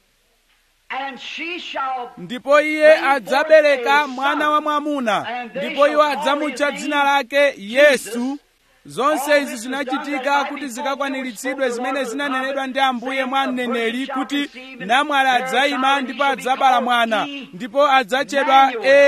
ndipo iye adzabereka mwana wa mwamuna ndipo iwo adzamutcha dzina lake yesu zonse izi zinachitika kuti zikakwaniritsidwe zimene zinanenedwa ndi ambuye mwa mneneri kuti namwali adzayima ndipo adzabala mwana ndipo adzatchedwa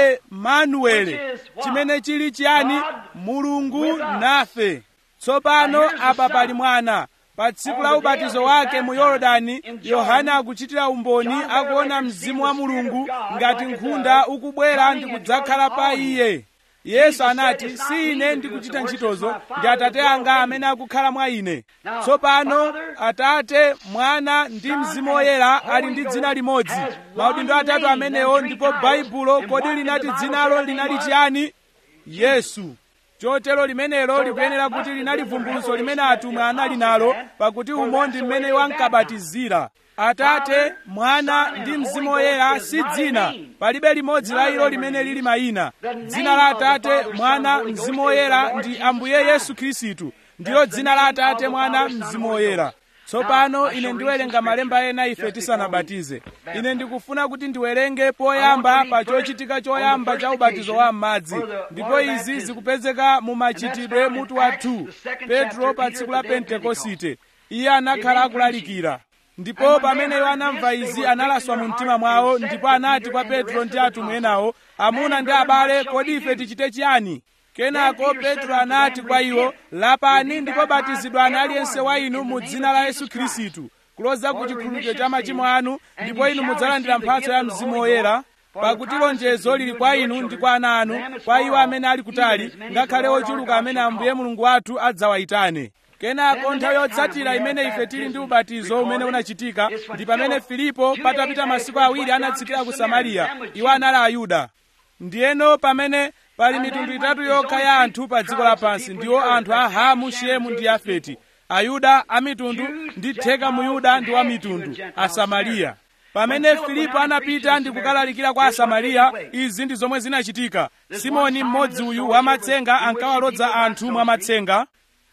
emanuele chimene chili chiyani mulungu nafe tsopano apa pali mwana pa tsiku la ubatizo wake mu yorodani yohana akuchitira umboni akuona mzimu wa mulungu ngati nkhunda ukubwera ndi kudzakhala pa iye yesu anati si ine ndikuchita ntchitozo ndi atate anga amene akukhala mwa ine tsopano atate mwana ndi mzimu woyera ali ndi dzina limodzi maudindo atatu amenewo ndipo baibulo kodi linati dzinalo linali chiyani yesu chotero limenelo likuyenera kuti linali vumbulutso limene atumwi anali nalo pakuti umo ndi mmene wankabatizira atate mwana ndi mzimu woyera si dzina palibe limodzi la ilo limene lili mayina dzina la atate mwana mzimu woyera ndi ambuye yesu khristu ndilo dzina la atate mwana mzimu woyera tsopano ine ndiwerenga malemba ena ife tisanabatize ine ndikufuna kuti ndiwerenge poyamba pa chochitika choyamba cha ubatizo wa m'madzi ndipo izi zikupezeka mu machitidwe mutu wa 2 petro pa tsiku la pentekosite iye anakhala akulalikira ndipo pamene iwo anamva izi analaswa mu mtima mwawo ndipo anati kwa petro ndi atumwi enawo amuna ndi abale kodi ife tichite chiyani kenako petro anati kwa iwo lapani ndipo batizidwani aliyense wa inu mu dzina la yesu khristu kuloza ku chikhululukiro cha machimo anu ndipo inu mudzalandira mphatso ya mzimu woyera pakuti lonjezo lili kwa inu ndi kwa ana anu kwa iwo amene ali kutali ngakhale ochuluka amene ambuye mulungu wathu adzawayitane kenako nthawi yotsatira imene ife tili ndi ubatizo umene unachitika ndi pamene filipo patapita masiku awiri anatsikira ku samariya iwo anali ayuda ndiyeno pamene pali mitundu itatu yokha ya anthu pa dziko lapansi ndiwo anthu a hamu shemu ndi yafeti ayuda a mitundu ndi theka muyuda ndi wa mitundu asamariya pamene filipo anapita ndi kukalalikira kwa asamariya izi ndi zomwe zinachitika simoni mmodzi uyu wamatsenga ankawalodza anthu mwamatsenga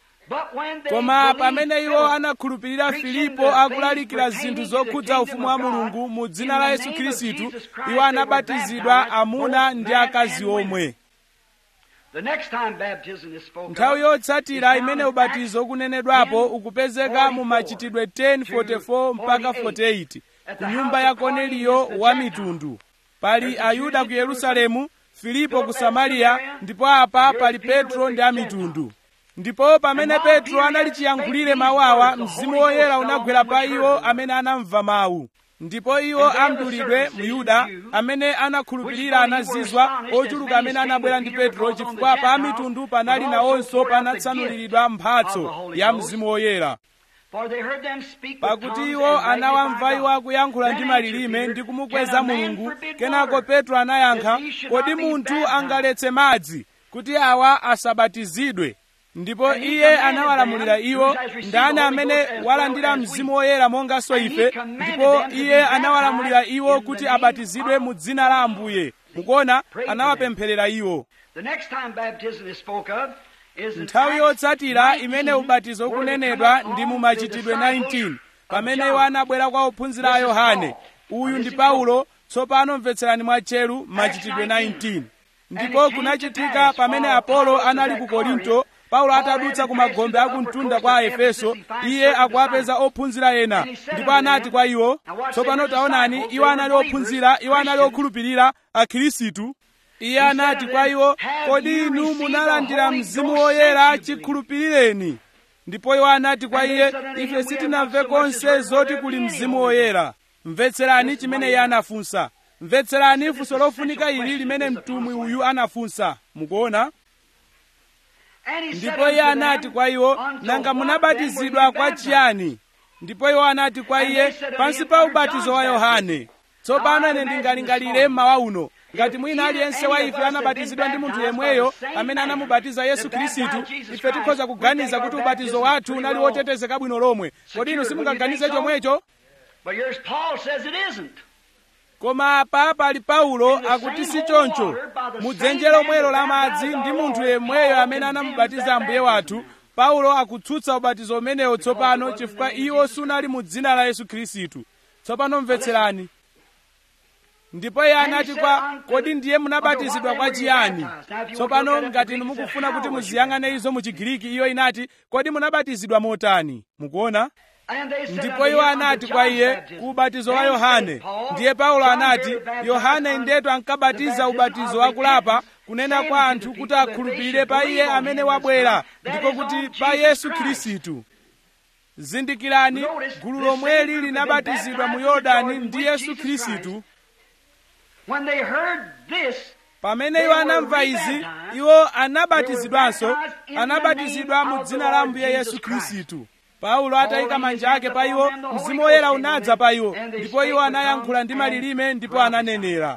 koma pamene iwo anakhulupirira filipo akulalikira zinthu zokhudza ufumu wa mulungu mu dzina la yesu khristu iwo anabatizidwa amuna ndi akazi omwe nthawi yotsatira imene ubatizo ukunenedwapo ukupezeka mu machitidwe 10:44 mpaka 48 ku nyumba ya korneliyo wa mitundu pali ayuda ku yerusalemu filipo ku samariya ndipo apa pali petro ndi amitundu ndipo pamene petro anali chiyankhulire mawu awa mzimu woyera unagwera pa iwo amene anamva mawu ndipo iwo amdulidwe myuda amene anakhulupirira anazizwa ochuluka amene anabwera ndi petro chifukwa pa mitundu panali nawonso panatsanuliridwa mphatso ya mzimu woyera pakuti iwo anawamva iwo akuyankhula ndi malilime ndi kumukweza mulungu kenako petro anayankha kodi munthu angaletse madzi kuti awa asabatizidwe ndipo iye anawalamulira iwo ndani amene walandira mzimu woyera monganso ife ndipo iye anawalamulira iwo kuti abatizidwe mu dzina la ambuye mukuona anawapempherera iwo nthawi yotsatira imene ubatizo ukunenedwa ndi mu machitidwe 19 pamene iwo anabwera kwa ophunzira a yohane uyu ndi paulo tsopano mvetserani mwatcheru machitidwe 19 ndipo kunachitika pamene apolo anali ku korinto paulo atadutsa ku magombe akumtunda kwa aefeso iye akuwapeza ophunzira ena ndipo anati kwa iwo tsopano taonani iwo anali ophunzira iwo anali okhulupirira akhirisitu iye anati kwa iwo kodi inu munalandira mzimu woyera chikhulupirireni ndipo iwo anati kwa iye ife sitinamve konse zoti kuli mzimu woyera mvetserani chimene iye anafunsa mvetserani funso lofunika ili limene mtumwi uyu anafunsa mukuona ndipo iye anati kwa iwo nanga munabatizidwa kwa chiyani ndipo iwo anati kwa iye pansi pa ubatizo wa yohane tsopano ine ndingalingalire mmawa uno ngati mwina aliyense wa ife anabatizidwa ndi munthu yemweyo amene anamubatiza yesu khristu ife tikhoza kuganiza kuti ubatizo wathu unali wotetezeka bwino lomwe kodi inu simungaganize chomwecho But here's Paul says it isn't. koma apa pali paulo akuti si choncho mudzenje lomwelo la madzi ndi munthu yemweyo amene anamubatiza ambuye wathu paulo akutsutsa ubatizo umenewo tsopano chifukwa iwo sunali mu dzina la yesu khristu tsopano mvetserani ndipo iye anati kwa kodi ndiye munabatizidwa kwa chiyani tsopano ngati inu mukufuna kuti muziyang'ane izo mu chigiriki iyo inati kodi munabatizidwa motani mukuona And they said ndipo unto iwo him, anati unto kwa John's iye baptism. ku ubatizo wa Then yohane said Paul, ndiye paulo John anati here baptized yohane unto ndetu the ankabatiza baptism ubatizo of wa kulapa repentance, kunena saying kwa unto anthu the kuti people that they akhulupirire should pa iye believe on amene him that's wabwera come, that ndipo is kuti on pa Jesus yesu Christ. khristu zindikirani Notice, gulu the lomweli same group linabatizidwa mu had been baptized yorodani in the ndi Jordan yesu with Jesus khristu When they heard this, pamene They iwo were anamva izi rebaptized. iwo anabatizidwanso They were baptized in the anabatizidwa name mu of dzina the la Lord ambuye yesu Jesus Christ. khristu paulo atayika Paul manja laid ake his pa hands iwo upon them, the Holy mzimu Ghost woyera came unadza on pa them, iwo and they ndipo spake iwo with anayankhula tongues ndi and malilime ndipo prophesied. ananenera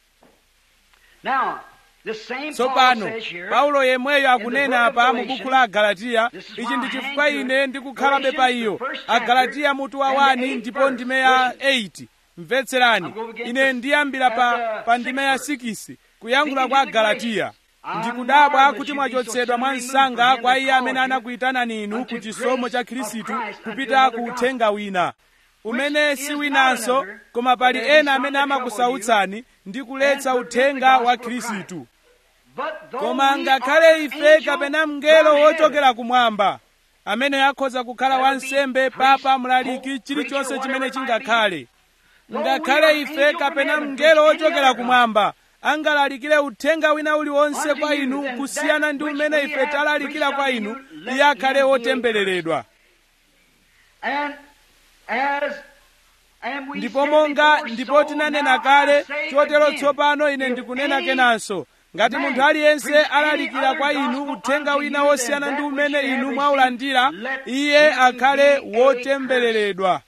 Now, the same Paul tsopano says here, paulo yemweyo akunena book of apa mu Galatians, buku la agalatiya this is ichi why ndi I chifukwa hang to ine it. ndikukhalabe pa Galatians, iyo the first chapter, agalatiya mutu wa and the 1 eighth ndipo verse. ndime ya Listen. 8 mvetserani I'm going to get ine this ndiyambira pa, at the pa ndime ya sixth 6 kuyankhula kwa Speaking to the agalatiya Galatians, ndikudabwa I kuti marvel that you be mwachotsedwa so mwa utterly msanga moved kwa from him iye that amene called you anakuyitanani inu unto ku chisomo grace cha of khristu Christ unto kupita another ku gospel, uthenga wina umene which si is not winanso another, koma pali but there is ena some amene that trouble amakusautsani ndi kuletsa and forget uthenga the wa gospel of khristu But though koma we ngakhale are ife angels kapena mngelo from wochokera heaven, kumwamba amene akhoza kukhala wansembe papa mlaliki chilichonse chimene chingakhale ngakhale ife kapena mngelo wochokera kumwamba angalalikire uthenga wina uliwonse kwa inu kusiyana ndi umene ife talalikira kwa inu iye akhale wotembereredwa And as and we ndipo said monga before, ndipo so tinanena now I kale say chotero again, tsopano ine if ndikunena any kenanso ngati man munthu aliyense preach any alalikira other kwa inu gospel uthenga unto wina you wosiyana than ndi that umene which you inu have mwaulandira received, let iye him akhale be a wotembereredwa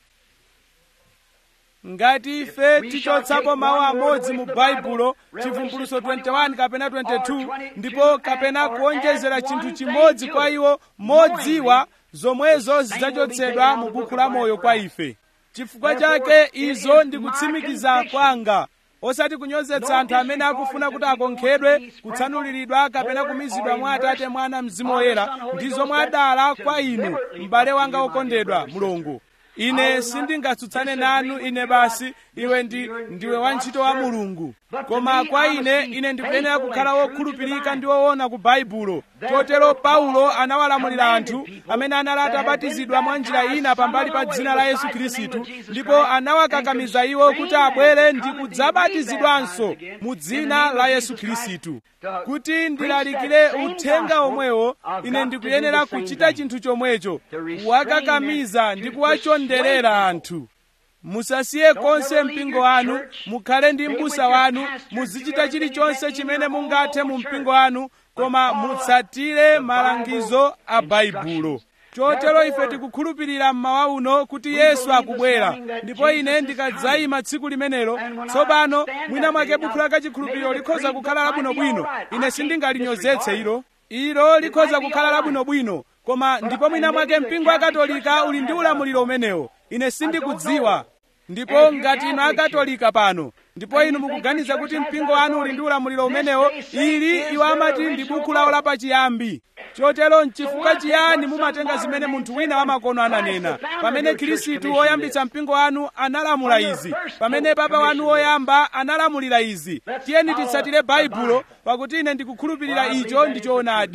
ngati ife tichotsapo mawu amodzi mu baibulo chivumbuluso 21 kapena 22 ndipo kapena kuonjezera chinthu chimodzi kwa iwo modziwa zomwezo zidzachotsedwa mu buku la moyo kwa ife chifukwa chake izo ndikutsimikiza kwanga osati kunyozetsa anthu amene akufuna kuti akonkhedwe kutsanuliridwa kapena kumizidwa mwa atate mwana mzimu woyera ndi zomwe adala kwa inu m'bale wanga wokondedwa mulungu ine sindingatsutsane nanu ine basi iwe ndi ndiwe wantchito wa mulungu koma kwa ine ine ndikuyenera kukhala wokhulupirika ndi woona ku baibulo chotero paulo anawalamulira anthu amene anali atabatizidwa mwa njira ina pambali pa dzina la yesu khristu ndipo anawakakamiza iwo kuti abwere ndi kudzabatizidwanso mu dzina la yesu khristu kuti ndilalikire uthenga omwewo ine ndikuyenera kuchita chinthu chomwecho kuwakakamiza ndi kuwachonderera anthu musasiye konse mpingo wanu mukhale ndi m'busa wanu muzichita chilichonse chimene mungathe mu mpingo wanu koma mutsatire malangizo a baibulo chotero ife tikukhulupirira mmawa uno kuti yesu akubwera ndipo ine ndikadzayima tsiku limenelo tsopano mwina mwake buku la kachikhulupiriro likhoza kukhala labwinobwino ine sindingalinyozetse ilo ilo likhoza kukhala labwinobwino koma ndipo mwina mwake mpingo wa katolika uli ndi ulamuliro umenewo ine sindikudziwa ndipo ngati inu akatolika pano ndipo inu mukuganiza kuti mpingo wanu uli ndi ulamuliro umenewo ili iwo amati ndi buku lawo lapachiyambi chotero nchifukwa chiyani mumatenga zimene munthu wina wamakono ananena pamene khristu woyambitsa mpingo wanu analamula izi pamene papa wanu woyamba analamulira izi tiyeni titsatire baibulo pakuti ine ndikukhulupirira icho ndi choonadi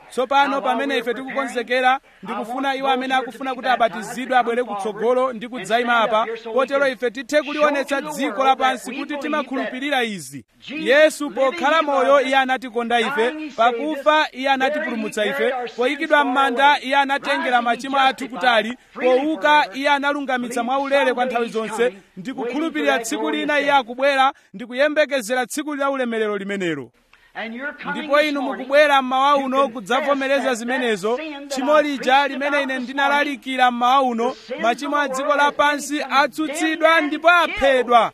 tsopano pamene ife tikukonzekera ndikufuna iwo amene akufuna kuti abatizidwe abwere kutsogolo ndi kudzayima apa kotero ife tithe kulionetsa dziko lapansi kuti timakhulupirira izi yesu pokhala moyo iye anatikonda ife pakufa iye anatipulumutsa ife poyikidwa m'manda iye anatengera machimo athu kutali powuka iye analungamitsa mwaulere kwa nthawi zonse ndi kukhulupirira tsiku lina iye akubwera ndi kuyembekezera tsiku la ulemerero limenelo ndipo inu mukubwera mmawa uno kudzavomereza zimenezo tchimo lija limene ine ndinalalikira mmawa uno machimo a dziko lapansi atsutsidwa ndipo aphedwa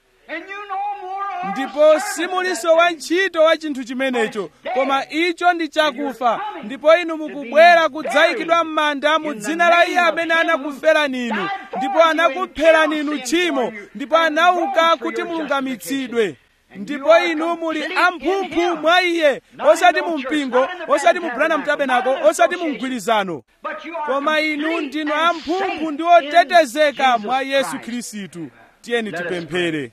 ndipo simuliso wa ntchito wa chinthu chimenecho koma icho ndi chakufa ndipo inu mukubwera kudzayikidwa m'manda mu dzina la iye amene anakuferani inu ndipo anakupherani inu tchimo ndipo anauka kuti mulungamitsidwe ndipo inu muli amphumphu mwa iye osati mu mpingo osati mu branham tabernacle osati mu mgwirizano koma inu ndinu amphumphu ndi otetezeka mwa yesu khristu tiyeni tipemphere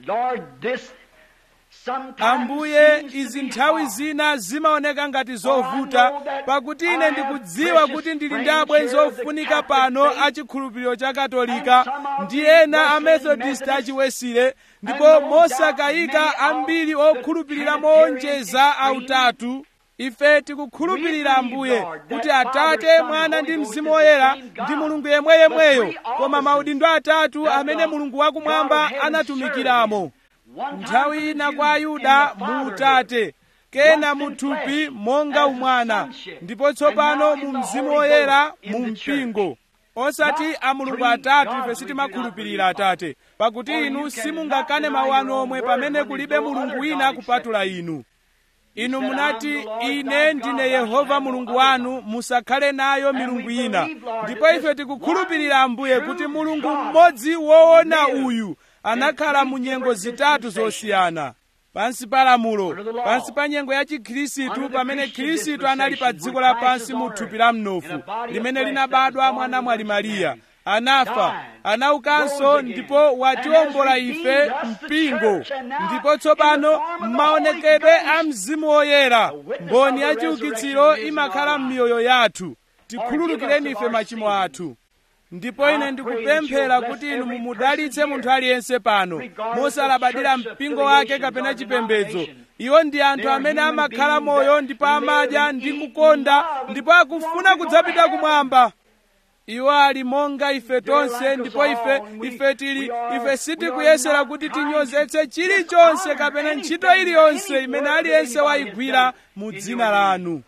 ambuye izi nthawi zina zimaoneka ngati zovuta pakuti ine ndikudziwa kuti ndili ndi abwenzi ofunika pano a chikhulupiriro cha katolika ndi ena a methodist achiwesile ndipo mosakayika ambiri okhulupirira moonjeza autatu ife tikukhulupirira ambuye kuti atate mwana ndi mzimu woyera ndi mulungu yemweyemweyo koma maudindo atatu amene mulungu wakumwamba anatumikiramo nthawi ina kwa ayuda mu utate kena mu thupi monga umwana ndipo tsopano mu mzimu woyera mu mpingo osati a mulungu atatu ife sitimakhulupirira atate pakuti inu simungakane mawu anu omwe pamene kulibe mulungu wina kupatula inu inu munati ine ndine yehova mulungu wanu musakhale nayo milungu ina ndipo ife tikukhulupirira ambuye kuti mulungu mmodzi woona uyu anakhala mu nyengo zitatu zosiyana pansi pa lamulo pansi pa nyengo ya chikhristu pamene khristu anali pa dziko lapansi mu thupi la mnofu limene linabadwa mwa namwali mariya anafa anaukanso ndipo watiwombola ife mpingo ndipo tsopano m'maonekedwe a mzimu woyera mboni ya chiukitsiro imakhala m'miyoyo yathu tikhululukireni ife machimo athu ndipo ine ndikupemphera kuti inu mumudalitse munthu aliyense pano mosalabadira mpingo wake kapena chipembedzo iwo ndi anthu amene amakhala moyo ndipo amadya ndi kukonda ndipo akufuna kudzapita kumwamba iwo ali monga ife tonse ndipo ife ife tili ife sitikuyesera kuti tinyozetse chilichonse kapena ntchito iliyonse imene aliyense wayigwira mu dzina lanu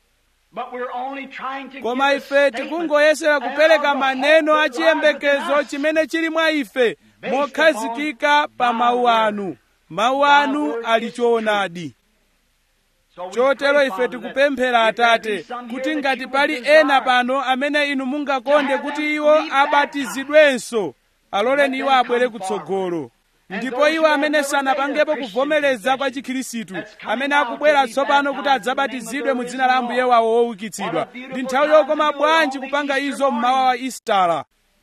koma ife tikungoyesera kupereka maneno achiyembekezo chimene chili mwa ife mokhazikika pa mawu anu mawu anu ali choonadi chotero ife tikupemphera atate kuti ngati pali ena pano amene inu mungakonde kuti iwo abatizidwenso aloleni iwo abwere kutsogolo ndipo iwo amene sanapangepo kuvomereza kwa chikhristu amene akubwera tsopano kuti adzabatizidwe mu dzina la ambuye wawo woukitsidwa ndi nthawi yokoma bwanji kupanga izo mmawa wa istara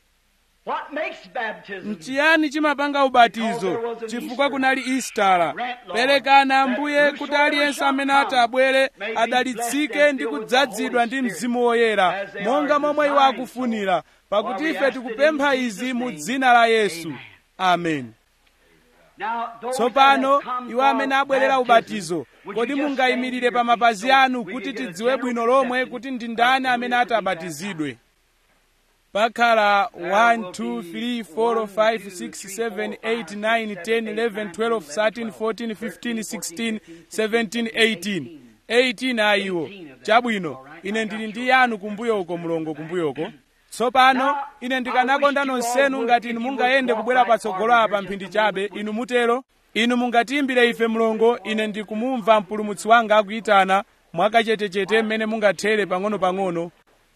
nchiyani chimapanga ubatizo chifukwa kunali istara perekani ambuye kuti aliyense amene ati abwere adalitsike ndi kudzazidwa ndi mzimu woyera monga momwe iwo akufunira pakuti ife tikupempha izi mu dzina la yesu amen tsopano iwo amene abwerera ubatizo kodi mungayimirire pa mapazi anu kuti tidziwe bwino lomwe kuti ndi ndani amene ati abatizidwe pakhala 1 2 3 4 5 6 7 8 9 10 11 12 13 14 15 16 17 18 18 ayiwo chabwino ine ndili ndi yanu kumbuyoko mulongo kumbuyoko tsopano ine ndikanakonda nonsenu ngati inu mungayende kubwera patsogolo apa mphindi chabe inu mutero inu mungatiyimbire ife mlongo ine ndikumumva mpulumutsi wanga akuyitana mwakachetechete mmene mungathere pang'ono-pang'ono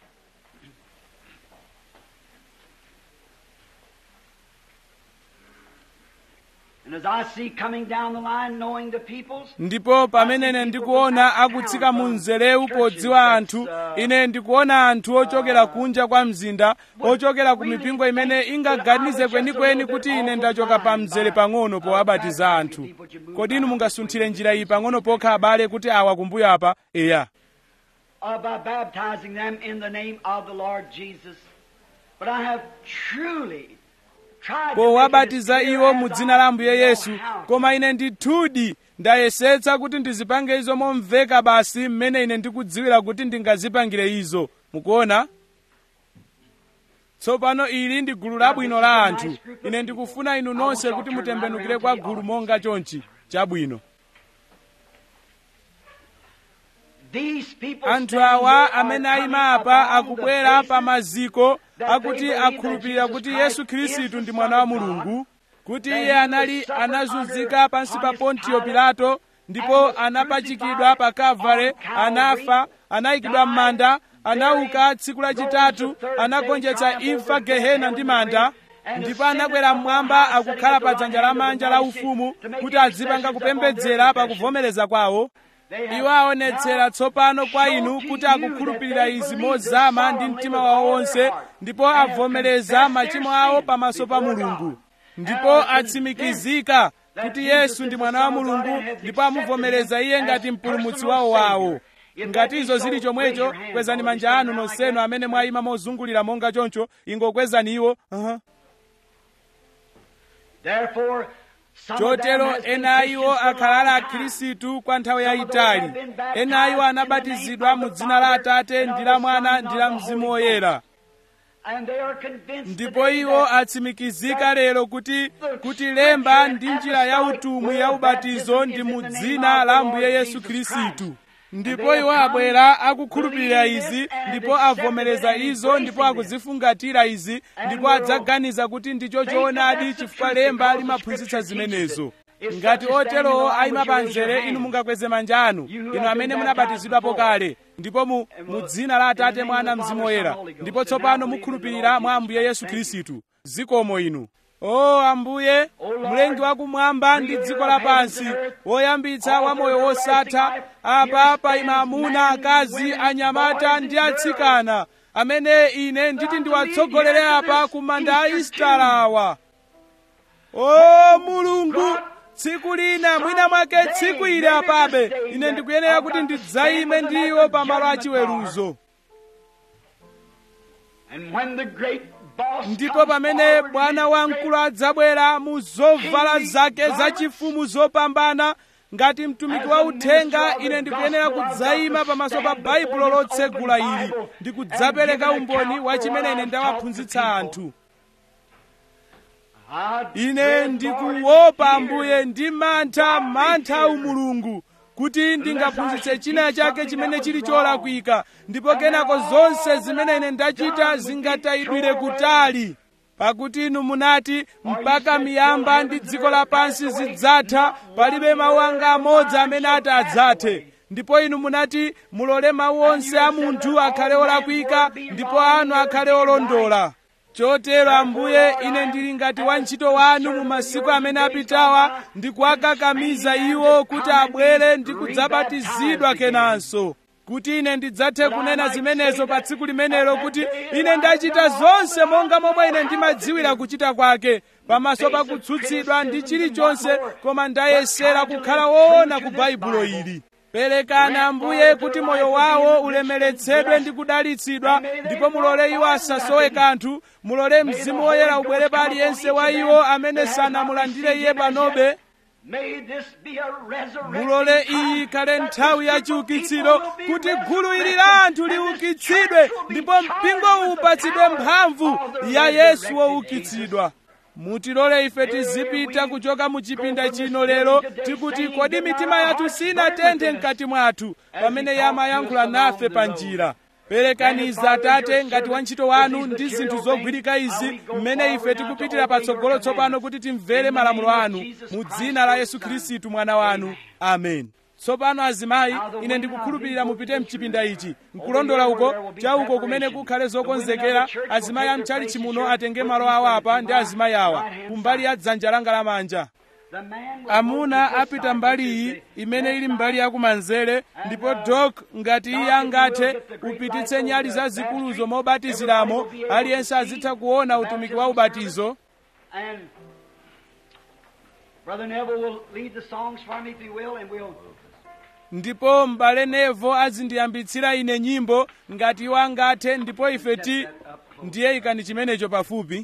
And as I see coming down the line, knowing the peoples, ndipo pamene ine ndikuona akutsika mu mzereu podziwa anthu ine ndikuona anthu ochokera kunja kwa mzinda ochokera ku mipingo imene ingaganize kwenikweni kuti ine ndachoka pa mzere pang'ono powabatiza anthu kodi inu mungasunthire njira iyi pang'ono pokha abale kuti awa kumbuyo apa eya uh, by baptizing them in the name of the Lord Jesus. But I have truly tried to make it powabatiza as clear iwo as mu I dzina la ambuye know yesu how. koma ine ndithudi ndayesetsa kuti ndizipange izo momveka basi mmene ine ndikudziwira kuti ndingazipangire izo mukuona tsopano ili ndi gulu labwino la anthu ine ndikufuna inu nonse kuti mutembenukire kwa gulu monga chonchi chabwino These people anthu standing awa here are amene ayima coming apa upon the akubwera basis pa maziko that akuti they believe that akhulupirira Jesus kuti Christ yesu is khristu the ndi Son mwana wa of God, mulungu kuti that iye he anali suffered anazunzika under pansi pa Pontius pontiyo Pilate pilato ndipo and was anapachikidwa crucified pa kavale on Calvary, anafa anayikidwa died, m'manda anauka buried, tsiku rose lachitatu the third day, anagonjetsa triumphed imfa over death, gehena hell, ndi and the manda grave, and ndipo ascended anakwera up on mmwamba high, sitting akukhala at the pa right dzanja la hand of the manja la Majesty, ufumu to make kuti azipanga intercessions upon their kupembedzera pa confession. kuvomereza kwawo They have iwo aonetsera now tsopano kwa showed inu to kuti you akukhulupirira that they izi believe this mozama ndi solemnly mtima with wawo all wonse their heart, ndipo and have avomereza confessed machimo their awo sins pamaso pa before mulungu God, ndipo and are atsimikizika that kuti Jesus yesu is ndi the mwana wa Son of God mulungu and has ndipo accepted amuvomereza him iye as ngati mpulumutsi personal wawo wawo Savior. If that ngati be izo so, zili raise chomwecho your hand, kwezani Lord. manja Stand anu now like nonsenu that. amene mwayima mozungulira monga choncho ingokwezani iwo uh-huh. Therefore, some of them chotero has been ena a iwo Christians for a akhala long a time. khristu kwa nthawi Some of them have yayitali been baptized ena a iwo in the name anabatizidwa of mu the dzina la Father atate and of ndi the la mwana Son ndi and la of the mzimu Holy woyera And they are convinced ndipo today iwo that atsimikizika lero kuti kuti lemba ndi njira ya utumwi ya ubatizo ndi mu dzina la ambuye yesu khristu ndipo iwo abwera akukhulupirira izi ndipo avomereza izo ndipo akuzifungatira izi ndipo adzaganiza kuti ndicho choonadi chifukwa lemba limaphunzitsa zimenezo ngati oterowo ayima pa mzere inu mungakweze manja anu inu amene munabatizidwapo kale ndipo mu, mu dzina la atate mwana mzimu woyera ndipo tsopano mukhulupirira mwa ambuye yesu khristu zikomo inu o ambuye mlengi wakumwamba ndi dziko lapansi woyambitsa wa moyo wosatha apa paima amuna akazi anyamata ndi atsikana amene ine nditi ndiwatsogolere apa ku manda a istalawa o mulungu tsiku lina mwina mwake tsiku ili apabe ine ndikuyenera kuti ndidzayime ndiwo pa malo achiweruzo And when the great boss ndipo comes pamene forward bwana in his wamkulu great adzabwera mu zovala zake zachifumu zopambana ngati mtumiki wa uthenga ine ndikuyenera kudzayima pamaso pa baibulo lotsegula ili ndi kudzapereka umboni wa chimene ine ndawaphunzitsa anthu I ine dread, ndikuopa Lord, ambuye ndi mantha mantha umulungu kuti ndingaphunzitse china chake chimene chili cholakwika ndipo kenako zonse zimene ine ndachita zingatayidwire kutali pakuti inu munati mpaka miyamba ndi dziko lapansi zidzatha palibe mawu anga amodzi amene ati adzathe ndipo inu munati mulole mawu onse a munthu akhale olakwika ndipo anu akhale olondola chotero ambuye ine ndili ngati wantchito wanu mu masiku amene apitawa ndikuwakakamiza iwo kuti abwere ndi kudzabatizidwa kenanso kuti ine ndidzathe kunena zimenezo pa tsiku limenelo kuti ine ndachita zonse monga momwe ine ndimadziwira kuchita kwake pamaso pa kutsutsidwa ndi chilichonse koma ndayesera kukhala woona ku baibulo ili perekani ambuye kuti moyo wawo ulemeretsedwe ndi kudalitsidwa ndipo mulole iwo asasowe kanthu mulole mzimu woyera ubwere pa aliyense wa iwo amene sanamulandire iye panobe May this be a resurrection mulole iyi ikhale nthawi ya chiukitsiro kuti gulu ili la anthu liukitsidwe ndipo mpingo upatsidwe mphamvu ya yesu woukitsidwa mutilole ife tizipita kuchoka mu chipinda chino lero tikuti kodi mitima yathu sinatenthe mkati mwathu pamene yamayankhula nafe pa njira perekaniza atate ngati wantchito wanu ndi zinthu zogwirika izi mmene ife tikupitira patsogolo tsopano kuti timvere malamulo anu mu dzina la yesu khristu mwana wanu amen tsopano azimayi ine ndikukhulupirira mupite mchipinda ichi nkulondola uko chauko kumene kukhale zokonzekera azimayi amchalichi muno atenge malo awo apa ndi azimayi awa kumbali ya dzanja langa lamanja The man will amuna go to this apita side, mbali which is iyi the imene ili left mbali yakumanzere ndipo dok ngati iye angate upititse nyali zazikuluzo mobatiziramo aliyense azitha kuona utumiki wa ubatizo And Brother Neville will lead the songs for me if he will, and we'll ndipo m'bale nevo azindiyambitsira ine nyimbo ngati iwo angathe ndipo ife ti ndiye ikani chimenecho pafupi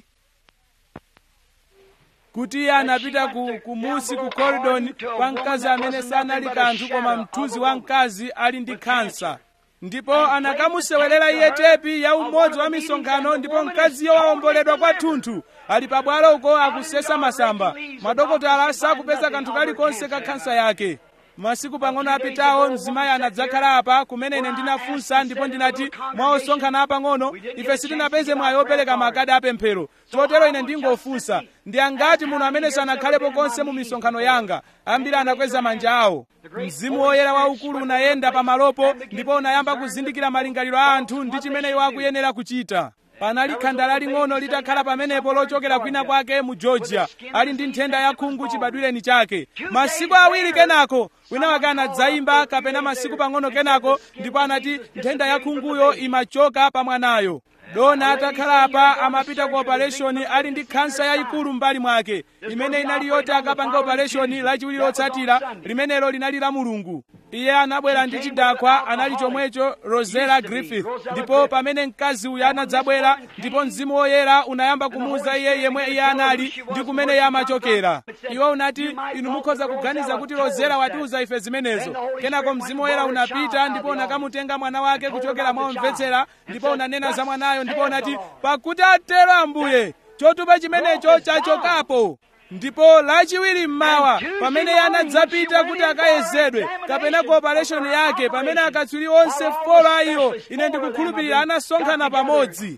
kuti iye anapita ku, ku musi ku koridoni kwa mkazi amene sanali kanthu koma mthunzi wa mkazi ali ndi khansa ndipo anakamusewerera iye tepi ya umodzi wa misonkhano ndipo mkaziyo wawomboledwa kwathunthu ali pabwalo uko akusesa masamba madokotala sakupeza kanthu kalikonse ka khansa yake masiku pang'ono apitawo mzimayi anadzakhala apa kumene ine ndinafunsa ndipo ndinati mwa osonkhana apang'ono ife sitinapeze mwayi opereka makadi apemphero chotero ine ndingofunsa ndi angati muno amene sanakhalepo konse mu misonkhano yanga ambiri anakweza manja awo mzimu woyera waukulu unayenda pamalopo ndipo unayamba kuzindikira malingaliro a anthu ndi chimene iwo akuyenera kuchita panali khanda laling'ono litakhala pamenepo lochokera kwina kwake mu georgia ali ndi nthenda ya khungu chibadwireni chake masiku awiri kenako wina wake anadzayimba kapena masiku pang'ono kenako ndipo anati nthenda ya khunguyo imachoka pa mwanayo dona atakhala apa amapita ku opereshoni ali ndi khansa yayikulu m'mbali mwake imene inali yoti akapange opereshoni lachiwiri lotsatira limenelo linali la mulungu iye anabwera ndi chidakwa anali chomwecho rosella griffith ndipo pamene mkazi uyu anadzabwera ndipo mzimu woyera unayamba kumuwuza iye yemwe iye anali ndi kumene iye amachokera iwo unati inu mukhoza kuganiza kuti rosella watiuza ife zimenezo kenako mzimu woyera unapita ndipo unakamutenga mwana wake kuchokera mwa omvetsera ndipo unanena za mwanayo ndipo unati pakuti atero ambuye chotupa chimenecho chachokapo ndipo lachiwiri mmawa pamene iye anadzapita kuti akayezedwe kapena ku opereshoni yake pamene akatswiri onse folo a iwo ine ndikukhulupirira anasonkhana pamodzi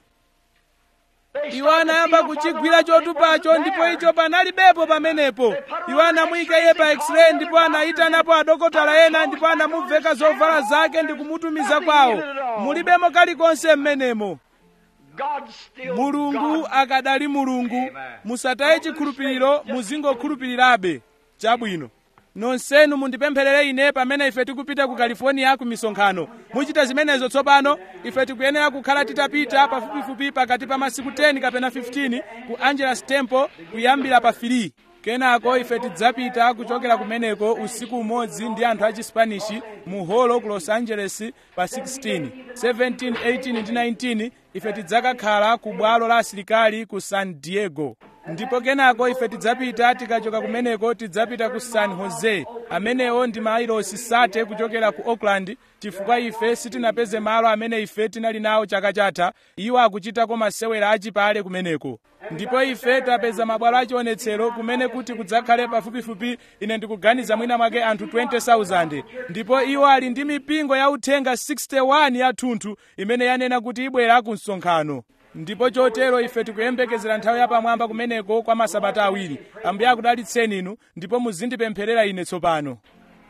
iwo anayamba kuchigwira chotupacho ndipo icho panalibepo pamenepo iwo anamuyika iye pa x-ray ndipo anayitanapo adokotala ena ndipo anamuveka zovala zake ndi kumutumiza kwawo mulibemo kalikonse mmenemo mulungu akadali mulungu musataye chikhulupiriro muzingokhulupirirabe chabwino nonsenu mundipempherere ine pamene ife tikupita ku california ku misonkhano muchita zimenezo tsopano ife tikuyenera kukhala titapita pafupifupi pakati pa masiku 10 kapena 15 ku angeles temple kuyambira pa 3 kenako ife tidzapita kuchokera kumeneko usiku umodzi ndi anthu a chispanishi mu holo ku los angeles pa 16 17 18 ndi 19 ife tidzakakhala ku bwalo la asilikali ku san diego ndipo kenako ife tidzapita tikachoka kumeneko tidzapita ku san jose amenewo ndi mailosi sate kuchokera ku oakland chifukwa ife sitinapeze malo amene ife tinali nawo chaka chatha iwo akuchitako masewera achipale kumeneko ndipo ife tapeza mabwalo achionetsero kumene kuti kudzakhale pafupifupi ine ndikuganiza mwina mwake anthu 20,000 ndipo iwo ali ndi mipingo ya uthenga 61 yathunthu imene yanena kuti ibwera ku msonkhano ndipo chotero ife tikuyembekezera nthawi yapamwamba kumeneko kwa masabata awiri ambuye akudalitseni inu ndipo muzindipempherera ine tsopano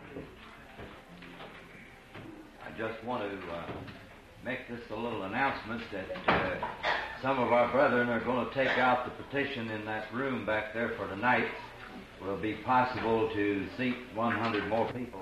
I just want to uh, make this a little announcement that uh, some of our brethren are going to take out the petition in that room back there for tonight. Will be possible to seat 100 more people.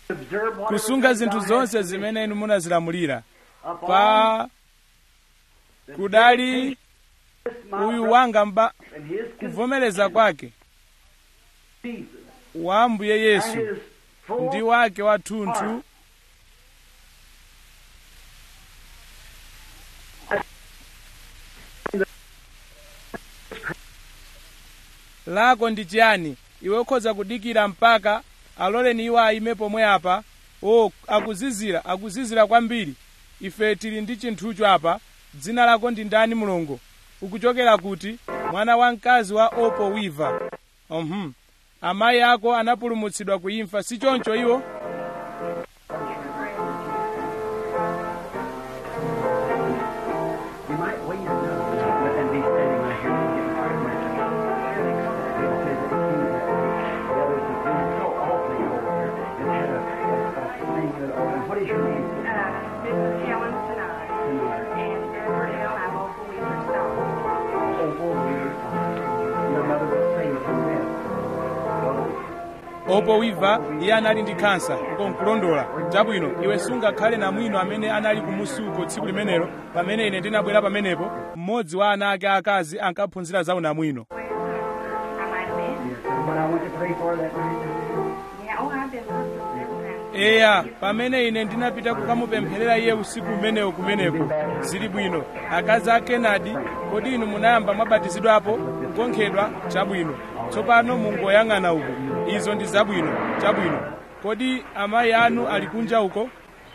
observe whatever kusunga things zinthu I have zonse to zimene inu munazilamulira upon pa the kudali this my uyu brother wanga mba and his kuvomereza kwake Jesus wa ambuye and yesu his full ndi wake wathunthu lako ndi chiyani iwe ukhoza kudikira mpaka aloleni iwo ayime pomwe apa o akuzizira akuzizira kwambiri ife tili ndi chinthucho apa dzina lako ndi ndani mulongo ukuchokera kuti mwana wamkazi wa opo wiva uhum. amayi ako anapulumutsidwa ku imfa si choncho iwo You might wait another and be standing right here and get part of my It says that he the others have been so awfully over here and had a, a, a thing that, oh, and what is your name? Uh, Mrs. Helen Sinai. And Deborah L. I'm Opal Weaver Stone. Opal Weir. Your mother was saved from death. opo wiva iye anali ndi khansa ukonkulondola chabwino iwe sungakhale namwino amene anali kumusuko tsiku limenelo pamene ine ndinabwera pamenepo mmodzi wa ana ake akazi ankaphunzira za unamwino Well, I might have been. Yes, but I went to pray for that night. Yeah, oh, I've been hospital several times. eya pamene ine ndinapita kukamupempherera iye usiku umenewo kumeneko zili bwino akazi a kenadi kodi inu munayamba mwabatizidwapo kukonkhedwa chabwino tsopano mungoyang'ana uko izo ndi zabwino chabwino kodi amayi anu ali kunja uko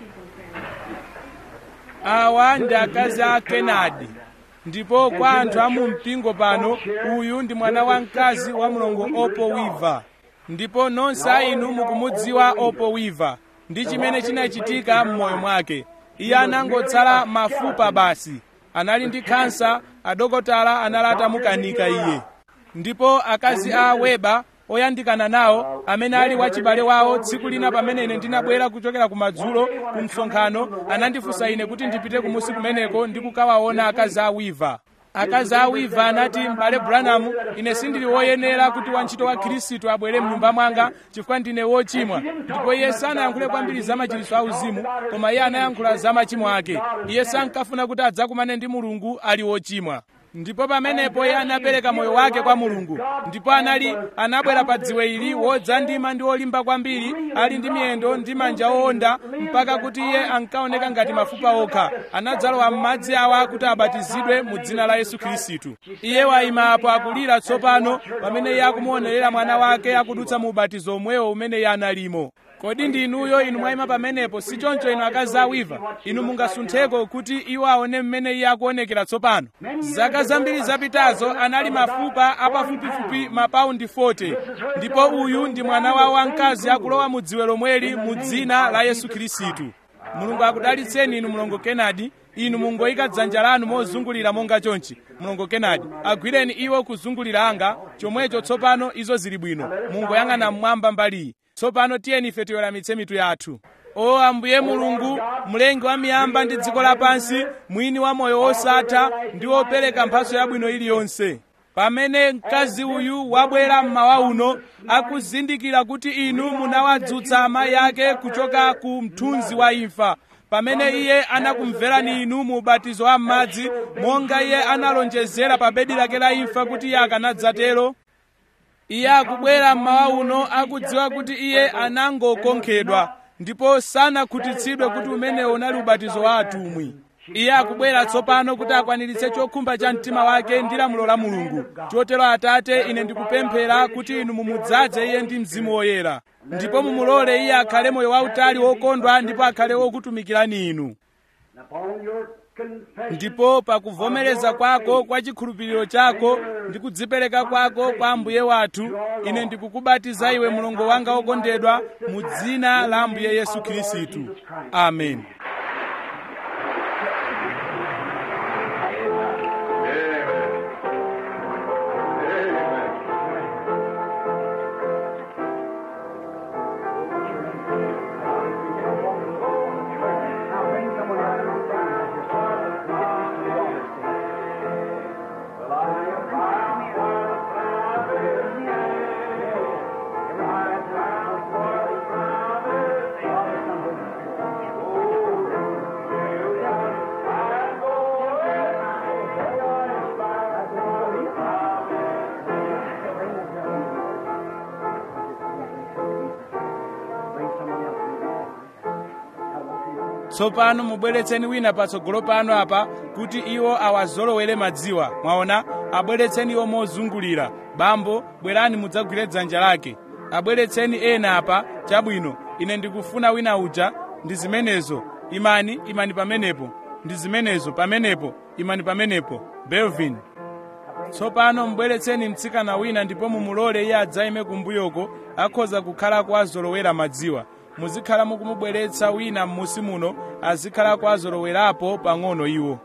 awa ndi akazi a kenadi ndipo kwa anthu a mu mpingo pano uyu ndi mwana wamkazi wa mlongo opo wiva ndipo nonse a inu mukumudziwa opo wiva ndi chimene chinachitika m'moyo mwake iye anangotsala mafupa basi anali ndi khansa adokotala anali atamukanika iye ndipo akazi a weba oyandikana nawo amene ali wachibale wawo tsiku lina pamene ine ndinabwera kuchokera kumadzulo ku msonkhano anandifunsa ine kuti ndipite kumusi kumeneko ndi kukawaona akazi a wiva akazi a wiva anati m'bale branham ine sindili woyenera kuti wantchito wa khristu abwere mnyumba mwanga chifukwa ndine wochimwa ndipo iye sanayankhule kwambiri za machiritso a uzimu koma iye anayankhula za machimo ake iye sankafuna kuti adzakumane ndi mulungu ali wochimwa ndipo pamenepo iye anapereka moyo wake kwa mulungu ndipo anali anabwera pa dziwe ili wodzandima ndi wolimba kwambiri ali ndi miyendo ndi manja owonda mpaka kuti iye ankaoneka ngati mafupa okha anadzalowa m'madzi awa kuti abatizidwe mu dzina la yesu khristu iye wayima apo akulira tsopano pamene iye akumuonerera mwana wake akudutsa mu ubatizo omwewo umene iye analimo kodi ndi inuyo inu mwayima pamenepo si choncho inu akazi awiva inu mungasuntheko kuti iwo aone mmene iye akuonekera tsopano zaka zambiri zapitazo anali mafupa apafupifupi mapaundi 40 ndipo uyu ndi mwana wawo wamkazi akulowa mu dziwe lomweli mu dzina la yesu khristu mulungu akudalitseni inu mlongo kenadi inu mungoyika dzanja lanu mozungulira monga chonchi mlongo kenadi agwireni iwo kuzungulira anga chomwecho tsopano izo zili bwino mungoyang'ana mmwamba mbaliyi tsopano tiyeni ife tiweramitse mitu yathu o ambuye mulungu mlengi wa miyamba ndi dziko lapansi mwini wa moyo wosatha ndi wopereka mphatso yabwino iliyonse pamene mkazi uyu wabwera mmawa uno akuzindikira kuti inu munawadzutsa amayi ake kuchoka ku mthunzi wa imfa pamene iye anakumverani inu mu ubatizo wa m'madzi monga iye analonjezera pa bedi lake la imfa kuti iye akanadzatero iye akubwera mmawa uno akudziwa kuti iye anangokonkhedwa ndipo sanakhutitsidwe kuti umenewo unali ubatizo wa atumwi iye akubwera tsopano kuti akwaniritse chokhumba cha mtima wake ndi lamulo la mulungu chotero atate ine ndikupemphera kuti inu mumudzaze iye ndi mzimu woyera ndipo mumulole iye akhale moyo wautali wokondwa ndipo akhale wokutumikirani inu Upon your confession, ndipo pakuvomereza kwako kwa chikhulupiriro chako ndi kudzipereka kwako kwa ambuye wathu ine ndikukubatiza iwe mlongo wanga wokondedwa mu dzina la ambuye yesu khristu amen Now bring someone out of the Well, I am found for the tsopano mubweretseni wina patsogolo pano apa kuti iwo awazolowere madziwa mwaona abweretseni iwo mozungulira bambo bwerani mudzagwire dzanja lake abweretseni ena apa chabwino ine ndikufuna wina uja ndi zimenezo imani imani pamenepo ndi zimenezo pamenepo imani pamenepo belvin tsopano mbweretseni mtsikana wina ndipo mumulole iye adzayime kumbuyoko akhoza kukhala kuwazolowera madziwa muzikhala mukumubweretsa wina m'musi muno azikhala kuwazolowerapo pang'ono iwo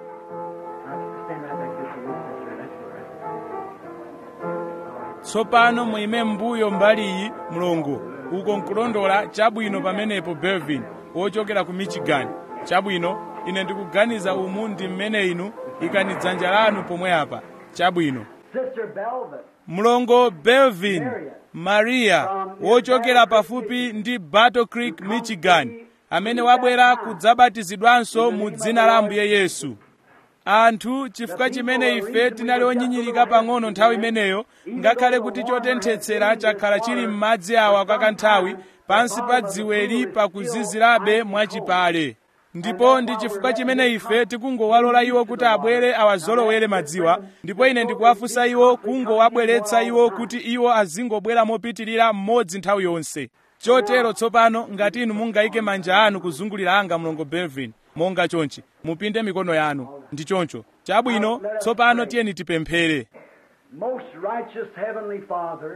Stand right back here for one sister. That's all right. tsopano muime mbuyo mbali iyi mlongo uko nkulondola chabwino pamenepo belvin wochokera ku michigan chabwino ine ndikuganiza umu ndi mmene inu ikani dzanja lanu pomwe apa chabwino Sister Belvin. mlongo belvin maria wochokera pafupi ndi battle creek michigan amene wabwera kudzabatizidwanso mu dzina la ambuye yesu anthu chifukwa chimene ife tinali onyinyirika pang'ono nthawi imeneyo ngakhale kuti chotenthetsera chakhala chili m'madzi awa kwa kanthawi pansi pa dziweli pakuzizirabe mwachipale ndipo ndi chifukwa chimene ife tikungowalola iwo kuti abwere awazolowere madziwa ndipo ine ndikuwafunsa iwo kungowabweretsa iwo kuti iwo azingobwera mopitirira mmodzi nthawi yonse chotero tsopano ngati inu mungayike manja anu kuzungulira anga mlongo belvin monga chonchi mupinde mikono yanu ndi choncho chabwino tsopano tiyeni tipemphere Most righteous Heavenly Father,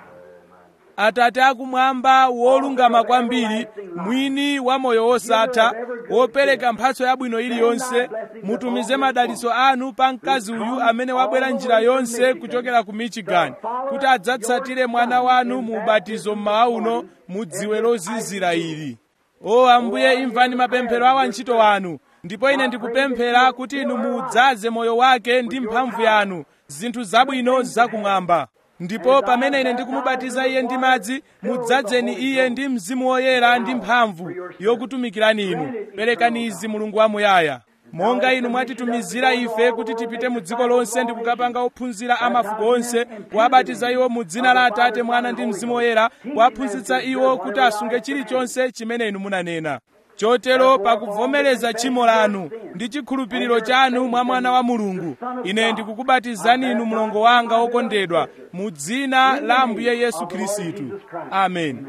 atate akumwamba wolungama kwambiri mwini wa moyo wosatha wopereka mphatso yabwino iliyonse mutumize madalitso anu pa mkazi uyu amene wabwera njira yonse kuchokera ku michigan kuti adzatsatire mwana wanu mu ubatizo mmawa uno mu dziwe lozizira ili o ambuye imvani mapemphero a wantchito wanu ndipo ine ndikupemphera kuti inu mudzaze moyo wake ndi mphamvu yanu zinthu zabwino zakumwamba ndipo pamene ine ndikumubatiza iye ndi madzi mudzadzeni iye ndi mzimu woyera ndi mphamvu yokutumikirani inu perekani izi mulungu wamuyaya monga inu mwatitumizira ife kuti tipite mu dziko lonse ndi kukapanga ophunzira a mafuko onse kuwabatiza iwo mu dzina la atate mwana ndi mzimu woyera kuwaphunzitsa iwo kuti asunge chilichonse chimene inu munanena chotero pakuvomereza tchimo lanu ndi chikhulupiriro chanu mwa mwana wa mulungu ine ndikukubatizani inu mlongo wanga wokondedwa mu dzina la ambuye yesu khristu amen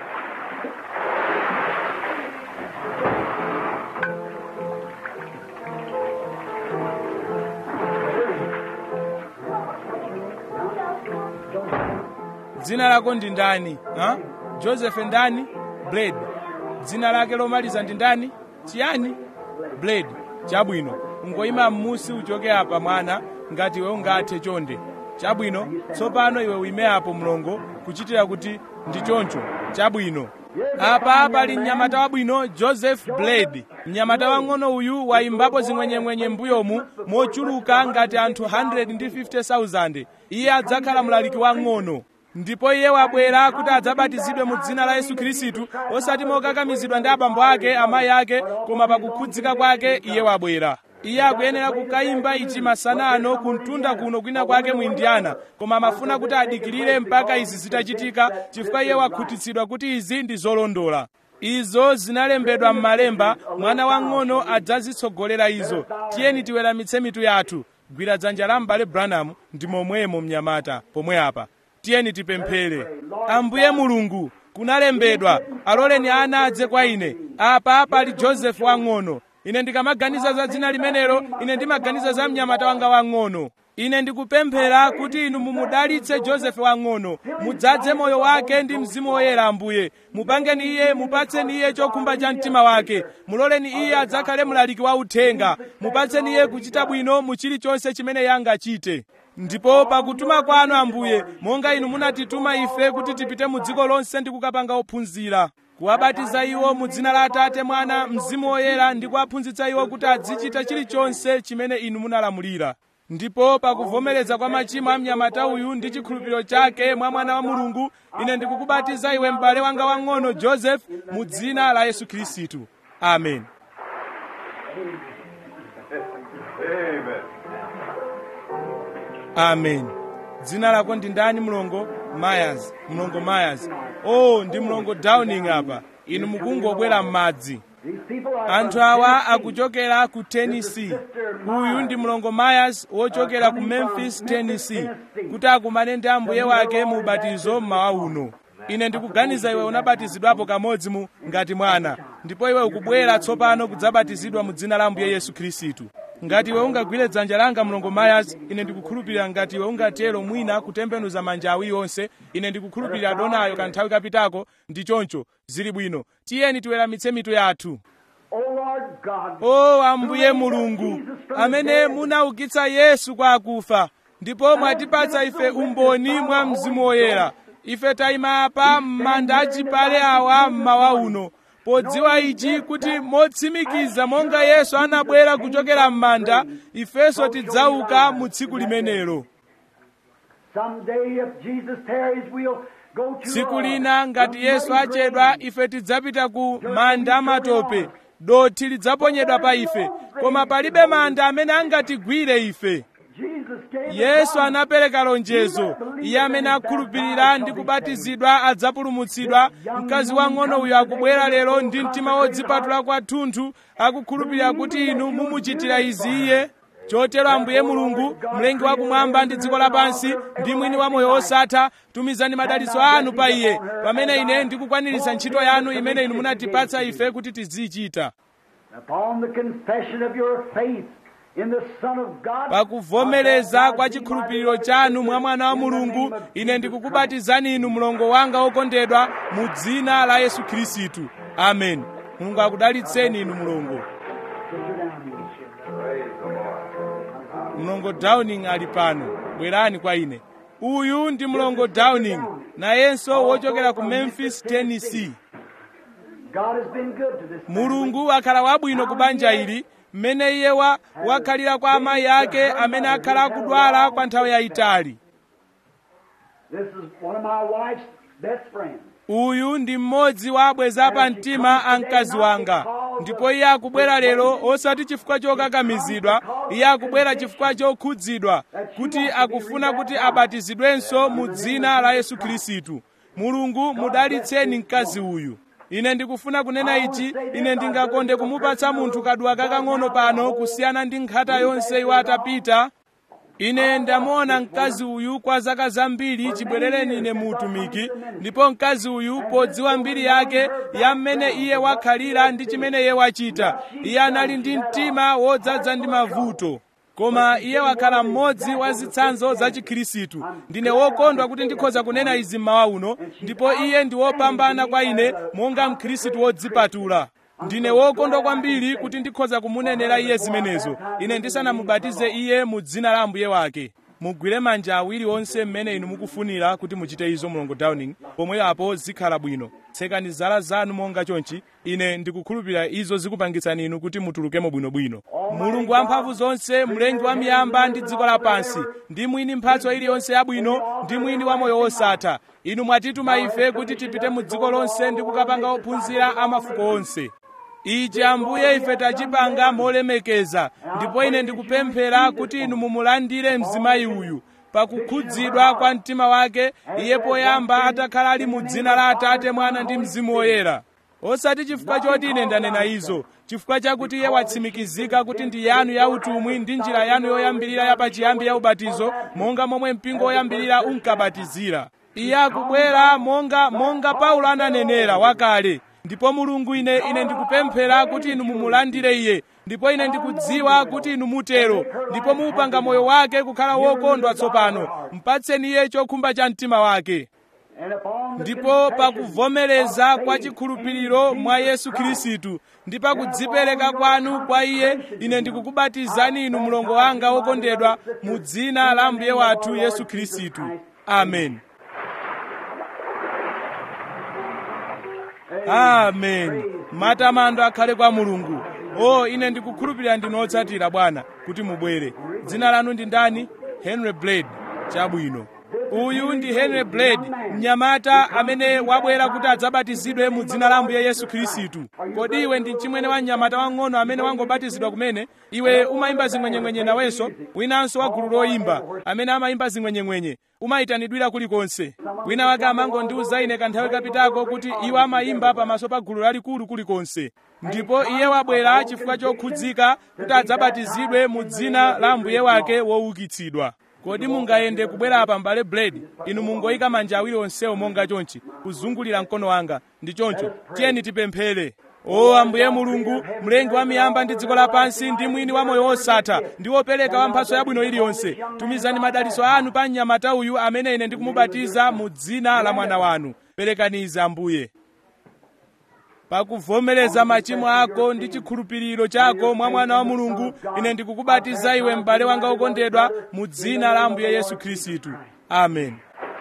dzina lako ndi ndani ha? joseph ndani blade dzina lake lomaliza ndi ndani chiyani blade chabwino ungoyima m'musi uchoke apa mwana ngati iwe ungathe chonde chabwino tsopano iwe uime apo mlongo kuchitira kuti ndi choncho chabwino apa pali mnyamata wabwino joseph blade mnyamata wang'ono uyu wayimbapo zing'wenyeng'wenye m'mbuyomu mochuluka ngati anthu 150,000 iye adzakhala mlaliki wang'ono ndipo iye wabwera kuti adzabatizidwe mu dzina la yesu khristu osati mokakamizidwa ndi abambo ake amayi ake koma pakukhudzika kwake iye wabwera iye akuyenera kukayimba ichi masana ano kumtunda kuno kwina kwake mu indiana koma amafuna kuti adikirire mpaka izi zitachitika chifukwa iye wakhutitsidwa kuti izi ndi zolondola izo zinalembedwa m'malemba mwana wang'ono adzazitsogolera izo tiyeni tiweramitse mitu yathu gwira dzanja la m'bale branham ndi momwemo mnyamata pomwe apa tiyeni tipemphere ambuye mulungu kunalembedwa aloleni ana adze kwa ine apa pali josefu wang'ono ine ndikamaganiza za dzina limenelo ine ndimaganiza za mnyamata wanga wang'ono ine ndikupemphera kuti inu mumudalitse josefu wang'ono mudzadze moyo wake ndi mzimu woyera ambuye mupangeni iye mupatseni iye chokhumba cha mtima wake muloleni iye adzakhale mlaliki wa uthenga mupatseni iye kuchita bwino mu chilichonse chimene iye angachite ndipo pakutuma kwanu ambuye monga inu munatituma ife kuti tipite mu dziko lonse ndi kukapanga ophunzira kuwabatiza iwo mu dzina la atate mwana mzimu woyera ndi kuwaphunzitsa iwo kuti azichita chilichonse chimene inu munalamulira ndipo pakuvomereza kwa machimo a mnyamata uyu ndi chikhulupiriro chake mwa mwana wa mulungu ine ndikukubatiza iwe m'bale wanga wang'ono joseph mu dzina la yesu khristu amen amen dzina lako ndi ndani mlongo myers mlongo myers oh ndi mlongo downing apa inu mukungobwera m'madzi These people are anthu from awa Tennessee. akuchokera ku tennessee uyu ndi mlongo myers wochokera ku memphis tennessee kuti akumane ndi ambuye wake mu ubatizo mmawa uno ine ndikuganiza iwe unabatizidwapo kamodzi mu ngati mwana ndipo iwe ukubwera tsopano kudzabatizidwa mu dzina la ambuye yesu khristu ngati iwe ungagwire dzanja langa mlongo myers ine ndikukhulupirira ngati iwe ungatero mwina kutembenuza manja awiri onse ine ndikukhulupirira donayo kanthawi kapitako ndi choncho zili bwino tiyeni tiweramitse mitu yathu Oh Lord God, o ambuye mulungu amene munaukitsa yesu kwa akufa ndipo mwatipatsa ife umboni mwa mzimu woyera ife tayima apa m'manda achipale awa mmawa uno podziwa ichi kuti motsimikiza monga yesu anabwera kuchokera m'manda ifenso tidzauka mu tsiku limenelo someday if Jesus tarries, we'll go to tsiku uh, lina ngati the yesu muddy achedwa grave. ife tidzapita ku manda amatope dothi lidzaponyedwa pa ife koma palibe manda amene angatigwire ife Jesus gave the yesu promise. anapereka lonjezo iye amene akhulupirira ndi kubatizidwa adzapulumutsidwa mkazi wang'ono uyu akubwera lero ndi mtima wodzipatula kwathunthu akukhulupirira kuti inu mumuchitira izi iye chotero ambuye mulungu mlengi wakumwamba ndi dziko lapansi ndi mwini wa moyo wosatha tumizani madalitso anu pa iye pamene ine ndikukwaniritsa ntchito yanu imene inu munatipatsa ife kuti tizichita Upon the confession of your faith in the Son of God, pakuvomereza kwa chikhulupiriro chanu mwa mwana wa mulungu ine ndikukubatizani inu mlongo wanga wokondedwa mu dzina la yesu khristu amen mulungu akudalitseni inu mlongo mlongo downing ali pano bwerani kwa ine uyu ndi mlongo downing nayenso wochokera ku memphis tennessee God has been good to this mulungu akhala wabwino ku banja ili mmene iye wa wakhalira kwa amayi ake amene akhala akudwala kwa nthawi yayitali This is one of my wife's best friends. uyu ndi mmodzi wa abweza pa mtima a mkazi wanga ndipo iye akubwera lero osati chifukwa chokakamizidwa iye akubwera chifukwa chokhudzidwa kuti akufuna kuti abatizidwenso mu dzina la yesu khristu mulungu mudalitseni mkazi uyu ine ndikufuna kunena ichi ine ndingakonde kumupatsa munthu kadwa kakang'ono pano kusiyana ndi nkhata yonse iwo atapita ine ndamuona mkazi uyu kwa zaka zambiri chibwerereni ine mu utumiki ndipo mkazi uyu podziwa mbiri yake ya mmene iye wakhalira ndi chimene iye wachita iye anali ndi mtima wodzaza ndi mavuto koma iye wakhala mmodzi wa zitsanzo za chikhristu ndine wokondwa kuti ndikhoza kunena izi mmawa uno ndipo iye ndi wopambana kwa ine monga mkhristu wodzipatula ndine wokondwa kwambiri kuti ndikhoza kumunenera iye zimenezo ine ndisanamubatize iye mu dzina la ambuye wake mugwire manja awiri onse mmene inu mukufunira kuti muchite izo mlongo downing pomwe apo zikhala bwino tsekani zala zanu monga chonchi ine ndikukhulupirira izo zikupangitsani inu kuti mutulukemo bwinobwino mulungu wamphamvu zonse mlengi wa miyamba ndi dziko lapansi ndi mwini mphatso iliyonse yabwino ndi mwini wa moyo wosatha inu mwatituma ife kuti tipite mu dziko lonse ndi kukapanga ophunzira a mafuko onse ichi ambuye ife tachipanga molemekeza ndipo ine ndikupemphera kuti inu mumulandire mzimayi uyu pakukhudzidwa kwa mtima wake iye poyamba atakhala ali mu dzina la atate mwana ndi mzimu woyera osati chifukwa choti ine ndanena izo chifukwa chakuti iye watsimikizika kuti ndi yanu ya utumwi ndi njira yanu yoyambirira yapachiyambi ya ubatizo monga momwe mpingo woyambirira unkabatizira iye akubwera monga monga paulo ananenera wakale ndipo mulungu ine ine ndikupemphera kuti inu mumulandire iye ndipo ine ndikudziwa kuti inu mutero ndipo muupanga moyo wake kukhala wokondwa tsopano mpatseni iye chokhumba cha mtima wake And upon the ndipo confession pakuvomereza of kwa faith chikhulupiriro in mwa Jesus yesu Christ, khristu ndi pakudzipereka kwanu kwa iye ine ndikukubatizani inu mlongo wanga wokondedwa mu dzina la mbuye wathu yesu khristu amen amen matamando akhale kwa mulungu o ine ndikukhulupirira ndinu otsatira bwana kuti mubwere dzina lanu ndi ndani henry blade chabwino uyu ndi henry blade mnyamata amene wabwera kuti adzabatizidwe mu dzina la ambuye yesu khristu kodi iwe ndi mchimwene wa mnyamata wang'ono amene wangobatizidwa kumene iwe umayimba zing'wenyeng'wenye nawenso winanso wa gulu loyimba amene amayimba zing'wenyeng'wenye umayitanidwira kulikonse wina wake amangondiuza ine kanthawi kapitako kuti iwo amayimba pamaso pa gulu lalikulu kulikonse ndipo iye wabwera chifukwa chokhudzika kuti adzabatizidwe mu dzina la ambuye wake woukitsidwa kodi mungayende kubwera apa mbale blade inu mungoyika manja awiri onsewo monga chonchi kuzungulira mkono wanga ndi choncho tiyeni tipemphere o ambuye mulungu mlengi wa miyamba ndi dziko lapansi ndi mwini wa moyo wosatha ndi wopereka wa mphatso yabwino iliyonse tumizani madalitso anu pa mnyamata uyu amene ine ndikumubatiza mu dzina la mwana wanu perekanizi ambuye pakuvomereza machimo ako ndi chikhulupiriro chako mwa mwana wa mulungu ine ndikukubatiza iwe m'bale wanga wokondedwa mu dzina la ambuye yesu khristu amen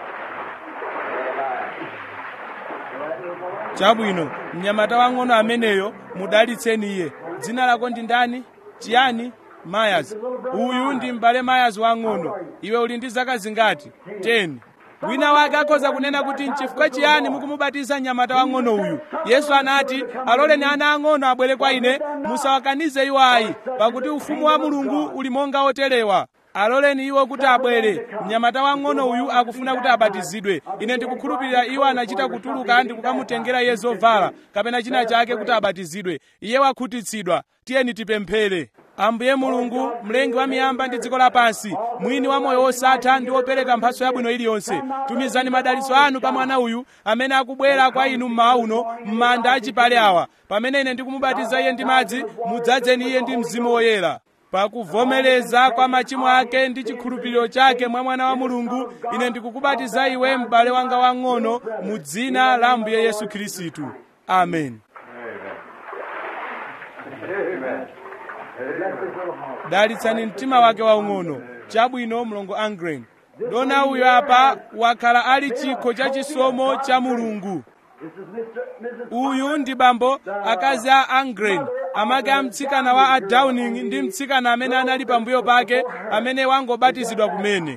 chabwino mnyamata wang'ono ameneyo mudalitseni iye dzina lako ndi ndani chiyani mayas uyu ndi m'bale mayas wang'ono iwe uli ndi zaka zingati 10 wina wake akhoza kunena kuti nchifukwa chiyani mukumubatiza mnyamata wang'ono uyu yesu anati aloleni ana ang'ono abwere kwa ine musawakanize iwo ayi pakuti ufumu wa mulungu uli monga oterewa aloleni iwo kuti abwere mnyamata wang'ono uyu akufuna kuti abatizidwe ine ndikukhulupirira iwo anachita kutuluka ndi kukamutengera iye zovala kapena china chake kuti abatizidwe iye wakhutitsidwa tiyeni tipemphere ambuye mulungu mlengi wa miyamba ndi dziko lapansi mwini wa moyo wosatha ndi wopereka mphatso yabwino iliyonse tumizani madalitso anu pa mwana uyu amene akubwera kwa inu mmawa uno m'manda achipale awa pamene ine ndikumubatiza iye ndi madzi mudzadzeni iye ndi mzimu woyera pakuvomereza kwa machimo ake ndi chikhulupiriro chake mwa mwana wa mulungu ine ndikukubatiza iwe m'bale wanga wang'ono mu dzina la ambuye yesu khristu amen dalitsani mtima wake waung'ono chabwino mlongo angren dona uyo apa wakhala ali chikho cha chisomo cha mulungu uyu ndi bambo akazi a angren amake a mtsikana wa a downing ndi mtsikana amene anali pambuyo pake amene wangobatizidwa kumene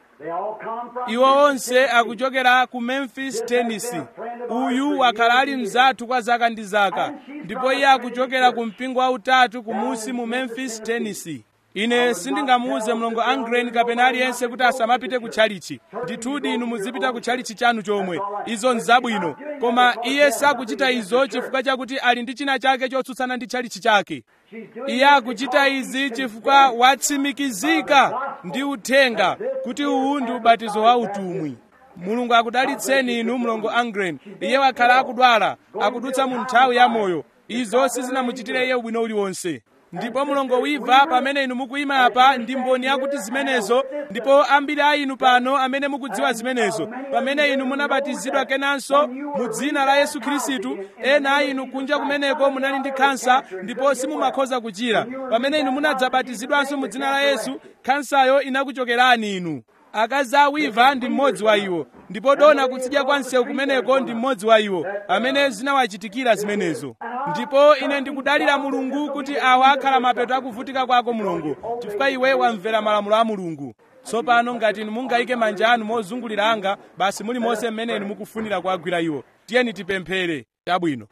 iwo onse akuchokera ku memphis tennessee uyu wakhala ali mzathu kwa zaka ndi zaka ndipo iye akuchokera ku mpingo wautatu kumusi mu memphis tennessee ine sindingamuuze mlongo angren kapena aliyense kuti asamapite ku tchalichi ndithudi inu muzipita ku tchalichi chanu chomwe izo nzabwino koma iye sakuchita izo chifukwa chakuti ali ndi china chake chotsutsana ndi tchalichi chake iye akuchita izi chifukwa watsimikizika ndi uthenga kuti uwu ndi ubatizo wa utumwi mulungu akudalitseni inu mlongo angren iye wakhala akudwala akudutsa mu nthawi ya moyo izo sizinamuchitire iye ubwino uliwonse ndipo mulongo wiva pamene inu mukuyima apa ndi mboni yakuti zimenezo ndipo ambiri a inu pano amene mukudziwa zimenezo pamene inu munabatizidwa kenanso mu dzina la yesu khristu ena a inu kunja kumeneko munali ndi khansa ndipo simumakhoza kuchira pamene inu munadzabatizidwanso mu dzina la yesu khansayo inakuchokerani inu akazi a wiva ndi mmodzi wa iwo ndipo dona kutsidya kwa msewu kumeneko ndi mmodzi wa iwo amene zinawachitikira zimenezo ndipo ine ndikudalira mulungu kuti awa akhala mapeto akuvutika kwako mulungu chifukwa iwe wamvera malamulo a mulungu tsopano ngati inu mungayike manja anu mozungulira anga basi muli monse mmene inu mukufunira kuwagwira iwo tiyeni tipemphere chabwino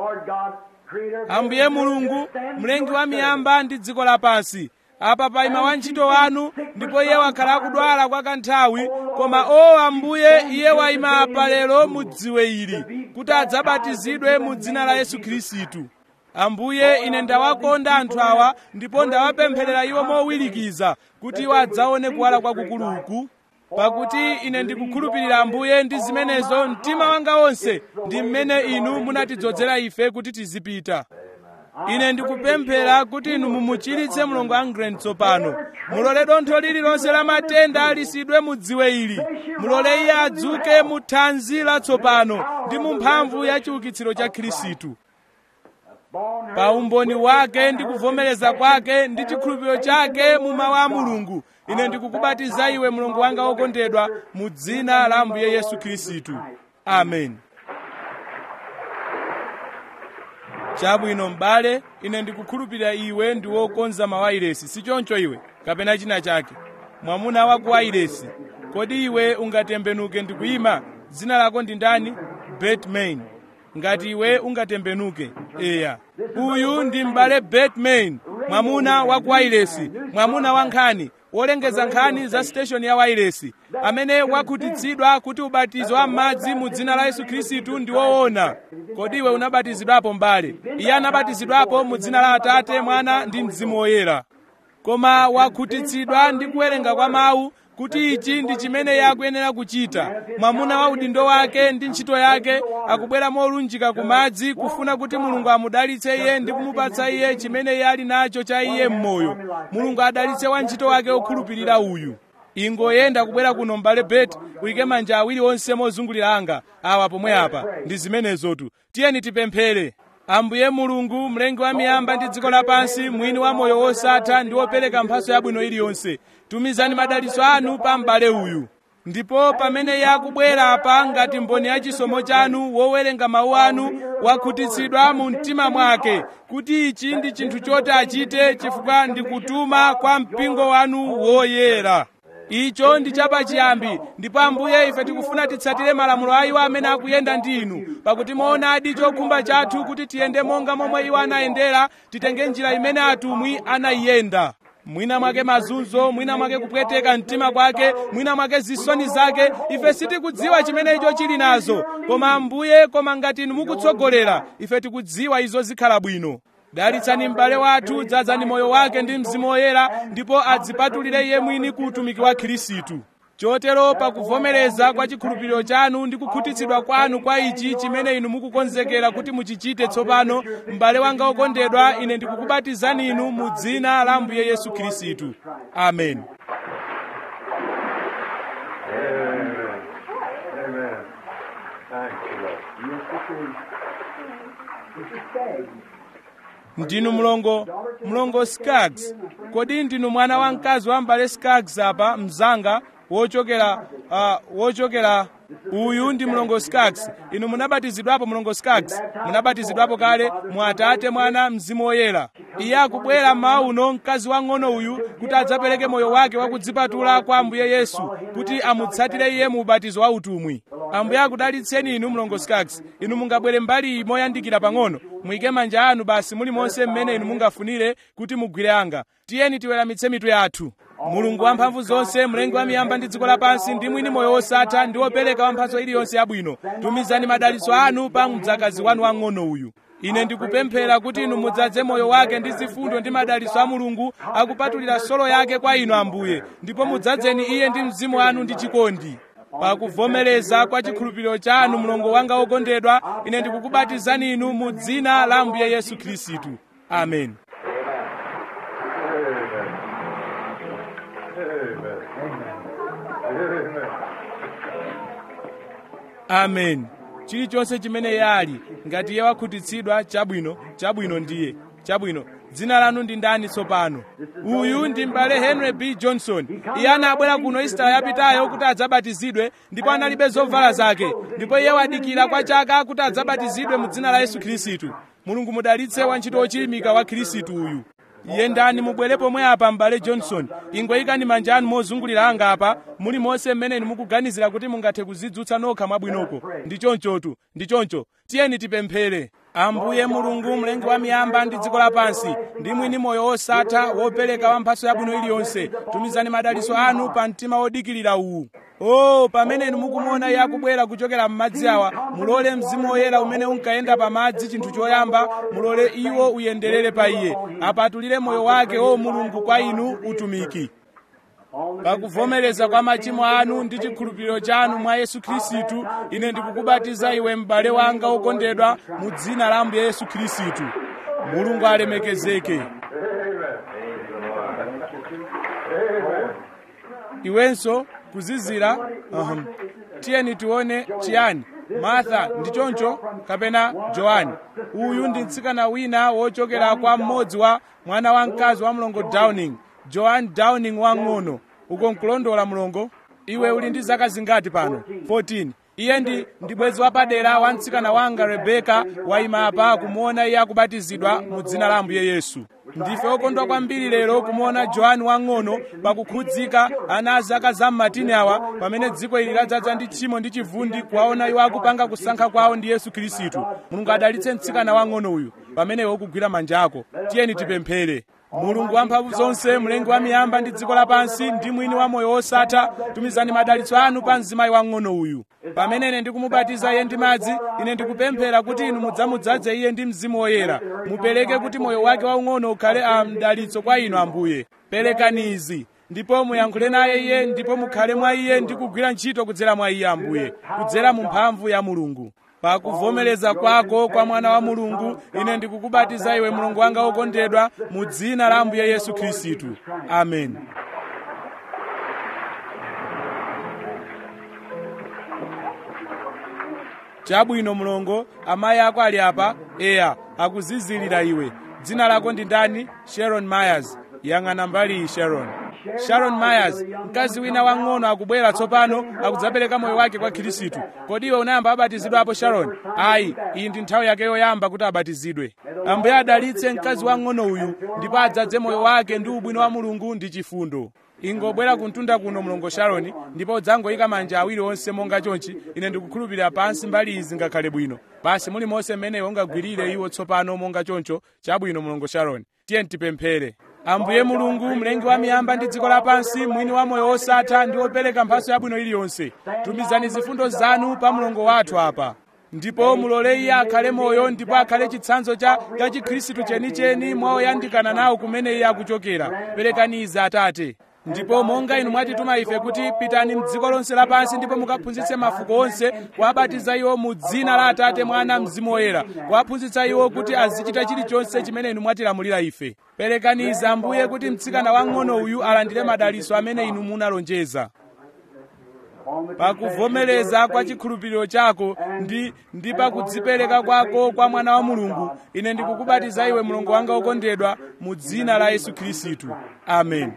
ambuye mulungu mlengi wa miyamba ndi dziko lapansi apa paima wantchito wanu ndipo iye wakhala akudwala kwa kanthawi koma o ambuye iye waima apa lero mudziwe ili kuti adzabatizidwe mu dzina la yesu khristu ambuye ine ndawakonda anthu awa ndipo ndawapempherera iwo mowirikiza kuti iwo adzaone kuwala kwakukuluku pakuti ine ndikukhulupirira ambuye ndi zimenezo mtima wanga wonse ndi mmene inu munatidzozera ife kuti tizipita ine ndikupemphera kuti inu mumuchiritse mlongo angren tsopano mulole dontho lililonse la matenda lisidwe mudziwe ili mulole iye adzuke mu thanzi latsopano ndi mu mphamvu ya chiukitsiro cha khristu pa umboni wake ndi kuvomereza kwake ndi chikhulupiriro chake mu mawu a mulungu ine ndikukubatiza iwe mlongo wanga wokondedwa mu dzina la ambuye yesu khristu amen chabwino m'bale ine ndikukhulupirira iwe ndi wokonza mawayilesi si choncho iwe kapena china chake mwamuna wa ku wayilesi kodi iwe ungatembenuke ndi kuyima dzina lako ndi ndani batman ngati iwe ungatembenuke eya uyu ndi m'bale batman mwamuna wa ku wailesi mwamuna wa nkhani wolengeza nkhani za station ya wailesi amene wakhutitsidwa kuti ubatizo wa m'madzi mu dzina la yesu khristu ndi woona kodi iwe unabatizidwapo m'bale iye anabatizidwapo mu dzina la atate mwana ndi mzimu woyera koma wakhutitsidwa ndi kuwerenga kwa mawu kuti ichi ndi chimene iye akuyenera kuchita mwamuna wa udindo wake ndi ntchito yake akubwera molunjika ku madzi kufuna kuti mulungu amudalitse iye ndi kumupatsa iye chimene iye ali nacho cha iye m'moyo mulungu adalitse wantchito wake okhulupirira uyu ingoyenda kubwera kuno m'bale beti uyike manja awiri onse mozungulira anga awa pomwe apa ndi zimenezotu tiyeni tipemphere ambuye mulungu mlengi wa miyamba ndi dziko lapansi mwini wa moyo wosatha ndi wopereka mphatso yabwino iliyonse tumizani madalitso anu pa m'bale uyu ndipo pamene iye akubwera apa ngati mboni ya chisomo chanu wowerenga mawu anu wakhutitsidwa mu mtima mwake kuti ichi ndi chinthu choti achite chifukwa ndikutuma kwa mpingo wanu woyera icho ndi chapachiyambi ndipo ambuye ife tikufuna titsatire malamulo a iwo amene akuyenda ndi inu pakuti moonadi chokhumba chathu kuti tiyende monga momwe iwo anayendera titenge njira imene atumwi anayiyenda mwina mwake mazunzo mwina mwake kupweteka mtima kwake mwina mwake zisoni zake ife sitikudziwa chimene icho chili nazo koma ambuye koma ngati inu mukutsogolera ife tikudziwa izo zikhala bwino dalitsani m'bale wathu dzazani moyo wake ndi mzimu woyera ndipo adzipatulire iye mwini ku utumiki wa khristu chotero pakuvomereza kwa chikhulupiriro chanu ndi kukhutitsidwa kwanu kwa ichi chimene inu mukukonzekera kuti muchichite tsopano m'bale wanga okondedwa ine ndikukubatizani inu mu dzina la ambuye yesu khristu amen Amen. Amen. Thank you, Lord. Yes, this is, this is Skaggs. ndinu mlongo mlongo skaggs kodi ndinu mwana wa mkazi wa m'bale skaggs apa mzanga wochokera uh, wochokera uyu ndi mlongo skaggs inu munabatizidwapo mlongo skaggs munabatizidwapo kale mu atate mwana mzimu woyera iye akubwera mmawa uno mkazi wang'ono uyu kuti adzapereke moyo wake wakudzipatula kwa ambuye yesu kuti amutsatire iye mu ubatizo wa utumwi ambuye akudalitseni inu mlongo skaggs inu mungabwere mbali iyi moyandikira pang'ono muyike manja anu basi mulimonse mmene inu mungafunire kuti mugwire anga tiyeni tiweramitse mitu yathu mulungu wamphamvu zonse mlengi wa miyamba ndi dziko lapansi ndi mwini moyo wosatha ndi wopereka wa mphatso iliyonse yabwino tumizani madalitso anu pa mdzakazi wanu wang'ono uyu ine ndikupemphera kuti inu mudzadze moyo wake ndi zifundo ndi madalitso a mulungu akupatulira solo yake kwa inu ambuye ndipo mudzadzeni iye ndi mzimu wanu ndi chikondi pakuvomereza kwa chikhulupiriro chanu mlongo wanga wokondedwa ine ndikukubatizani inu mu dzina la ambuye yesu khristu amen amen chilichonse chimene yali ngati iye wakhutitsidwa chabwino chabwino ndiye chabwino dzina lanu ndi ndani tsopano uyu ndi m'bale henry b johnson iye anabwera kuno isitala yapitayo kuti adzabatizidwe ndipo analibe zovala zake ndipo iye wadikira kwa chaka kuti adzabatizidwe mu dzina la yesu khristu mulungu mudalitse wantchito wochilimika wa khristu uyu yendani mubwere pomwe apa m'bale johnson ingoyikani manja anu mozungulira anga apa muli monse mmene inu mukuganizira kuti mungathe kuzidzutsa nokha mwabwinoko ndi chonchotu ndi choncho tiyeni tipemphere ambuye mulungu mlengi wa miyamba ndi dziko lapansi ndi mwini moyo wosatha wopereka wa mphatso yabwino iliyonse tumizani madalitso anu pa mtima wodikirira uwu o pamene inu mukumuona iye akubwera kuchokera m'madzi awa mulole mzimu woyera umene unkayenda pa madzi chinthu choyamba mulole iwo uyenderere pa iye apatulire moyo wake o mulungu kwa inu utumiki pakuvomereza kwa machimo anu ndi chikhulupiriro chanu mwa yesu khristu ine ndikukubatiza iwe m'bale wanga wokondedwa mu dzina la ambuye yesu khristu mulungu alemekezeke iwenso kuzizira uhum. tiyeni tione chiyani martha ndi choncho kapena johani uyu ndi mtsikana wina wochokera kwa mmodzi wa mwana wamkazi wa mlongo downing joan downing wang'ono uko nkulondola mlongo iwe uli ndi zaka zingati pano 14 iye ndi ndi bwenzi wapadera wa mtsikana wanga rebeka wayima apa kumuona iye akubatizidwa mu dzina la ambuye yesu ndife okondwa kwambiri lero kumuona johani wang'ono pakukhudzika ana a zaka za mmatini awa pamene dziko ili ladzaza ndi tchimo ndi chivundi kuwaona iwo akupanga kusankha kwawo ndi yesu khristu mulungu adalitse mtsikana wang'ono uyu pamene iwe ukugwira manja ako tiyeni tipemphere mulungu wamphamvu zonse mlengi wa miyamba ndi dziko lapansi ndi mwini wa moyo wosatha tumizani madalitso anu pa mzimayi wang'ono uyu pamene ine ndikumubatiza iye ndi madzi ine ndikupemphera kuti inu mudzamudzaze iye ndi mzimu woyera mupereke kuti moyo wake waung'ono ukhale a mdalitso kwa inu ambuye perekani izi ndipo muyankhule naye iye ndipo mukhale mwa iye ndi kugwira ntchito kudzera mwa iye ambuye kudzera mu mphamvu ya mulungu pakuvomereza kwako kwa mwana wa mulungu ine ndikukubatiza iwe mulungu wanga wokondedwa mu dzina la ambuye yesu khristu amen chabwino mlongo amayi ako ali apa eya akuzizilira iwe dzina lako ndi ndani sharon myers yang'ana mbali iyi sharon sharon myers mkazi wina wang'ono akubwera tsopano akudzapereka moyo wake kwa khristu kodi iwe unayamba abatizidwapo sharon ayi iyi ndi nthawi yake yoyamba kuti abatizidwe ambuye adalitse mkazi wang'ono uyu ndipo adzadze moyo wake ndi ubwino wa mulungu ndi chifundo ingobwera kuntunda kuno mlongo sharoni ndipo udzangoyika manja awiri onse monga chonchi ine ndikukhulupirira pansi mbali izi ngakhale bwino basi mulimonse mmene ungagwirire iwo tsopano monga choncho chabwino mlongo sharoni tiye tipemphere ambuye mulungu mlengi wa miyamba ndi dziko lapansi mwini wa moyo wosatha ndi wopereka mphatso yabwino iliyonse tumizani zifundo zanu pa mlongo wathu apa ndipo mulole iye akhale moyo ndipo akhale chitsanzo cha cha chikhristu chenicheni mwa oyandikana nawo kumene iye akuchokera perekani izi atate ndipo monga inu mwatituma ife kuti pitani mdziko lonse lapansi ndipo mukaphunzitse mafuko onse kuwabatiza iwo mu dzina la atate mwana mzimu woyera kuwaphunzitsa iwo kuti azichita chilichonse chimene inu mwatilamulira ife perekani izi ambuye kuti mtsikana wang'ono uyu alandire madalitso amene inu munalonjeza pakuvomereza kwa chikhulupiriro chako ndi ndi pakudzipereka kwako kwa mwana wa mulungu ine ndikukubatiza iwe mlongo wanga wokondedwa mu dzina la yesu khristu amen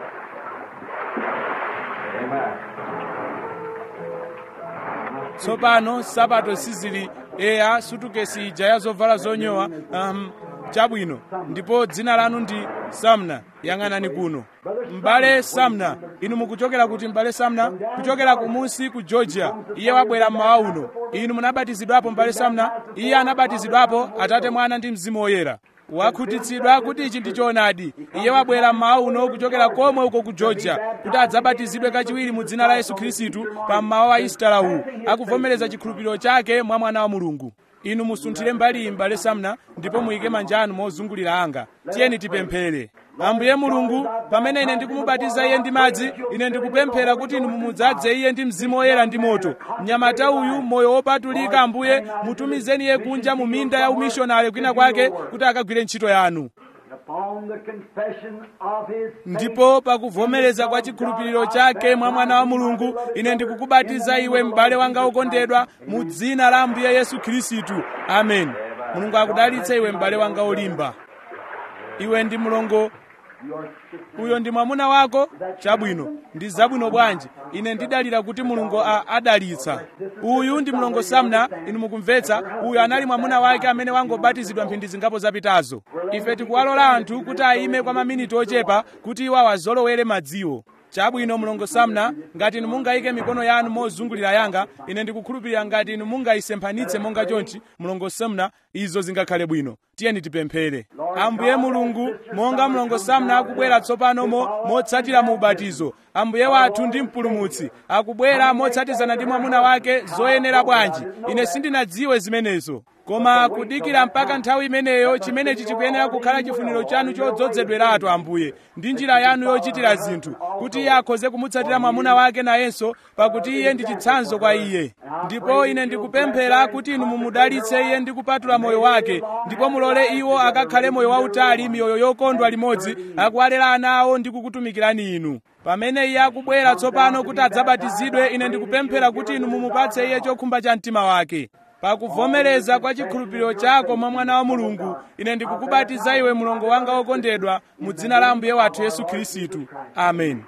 tsopano sapato sizili eya sutukesi ija ya zovala zonyowa um, chabwino ndipo dzina lanu ndi samna yang'anani kuno m'bale samna inu mukuchokera kuti m'bale samna kuchokera kumunsi ku georgia iye wabwera mmawa uno inu munabatizidwapo m'bale samna iye anabatizidwapo atate mwana ndi mzimu woyera wakhutitsidwa kuti ichi ndi choonadi iye wabwera mmawa uno kuchokera komwe uko ku georgia kuti adzabatizidwe kachiwiri mu dzina la yesu khristu pa mmawa wa isitala uwu akuvomereza chikhulupiriro chake mwa mwana wa mulungu inu musunthire mbali iyi m'bale samna ndipo muyike manja anu mozungulira anga tiyeni tipemphere ambuye mulungu pamene ine ndikumubatiza iye ndi madzi ine ndikupemphera kuti inu mumudzaze iye ndi mzimu woyera ndi moto mnyamata uyu moyo wopatulika ambuye mutumizeni iye kunja mu minda ya umishonari kwina kwake kuti akagwire ntchito yanu Upon the confession of his faith, ndipo pakuvomereza kwa chikhulupiriro chake mwa mwana wa mulungu ine ndikukubatiza iwe m'bale wanga wokondedwa mu dzina la ambuye yesu khristu amen mulungu akudalitse iwe m'bale wanga wolimba iwe ndi mlongo uyo ndi mwamuna wako chabwino ndi zabwino bwanji ine ndidalira kuti mulungu a- adalitsa uyu ndi mlongo samna inu mukumvetsa uyu anali mwamuna wake amene wangobatizidwa mphindi zingapo zapitazo ife tikuwalola anthu kuti ayime kwa maminiti ochepa kuti iwo awazolowere madziwo chabwino mlongo samna ngati inu mungayike mikono yanu mozungulira yanga ine ndikukhulupirira ngati inu mungayisemphanitse monga chonchi mlongo samna izo zingakhale bwino tiyeni tipemphere ambuye mulungu monga mlongo samna akubwera tsopano mo motsatira mu ubatizo ambuye wathu ndi mpulumutsi akubwera motsatizana ndi mwamuna wake zoyenera bwanji ine sindinadziwe zimenezo koma kudikira mpaka nthawi imeneyo chimenechi chikuyenera kukhala chifuniro chanu chodzozedweratu ambuye ndi njira yanu yochitira zinthu kuti iye akhoze kumutsatira mwamuna wake nayenso pakuti iye ndi chitsanzo kwa iye ndipo ine ndikupemphera kuti inu mumudalitse iye ndi kupatula moyo wake ndipo mulole iwo akakhale moyo wautali miyoyo yokondwa limodzi akuwalera ana awo ndi kukutumikirani inu pamene iye akubwera tsopano kuti adzabatizidwe ine ndikupemphera kuti inu mumupatse iye chokhumba cha mtima wake pakuvomereza kwa chikhulupiriro chako mwa mwana wa mulungu ine ndikukubatiza iwe mlongo wanga wokondedwa mu dzina la ambuye wathu yesu khristu amen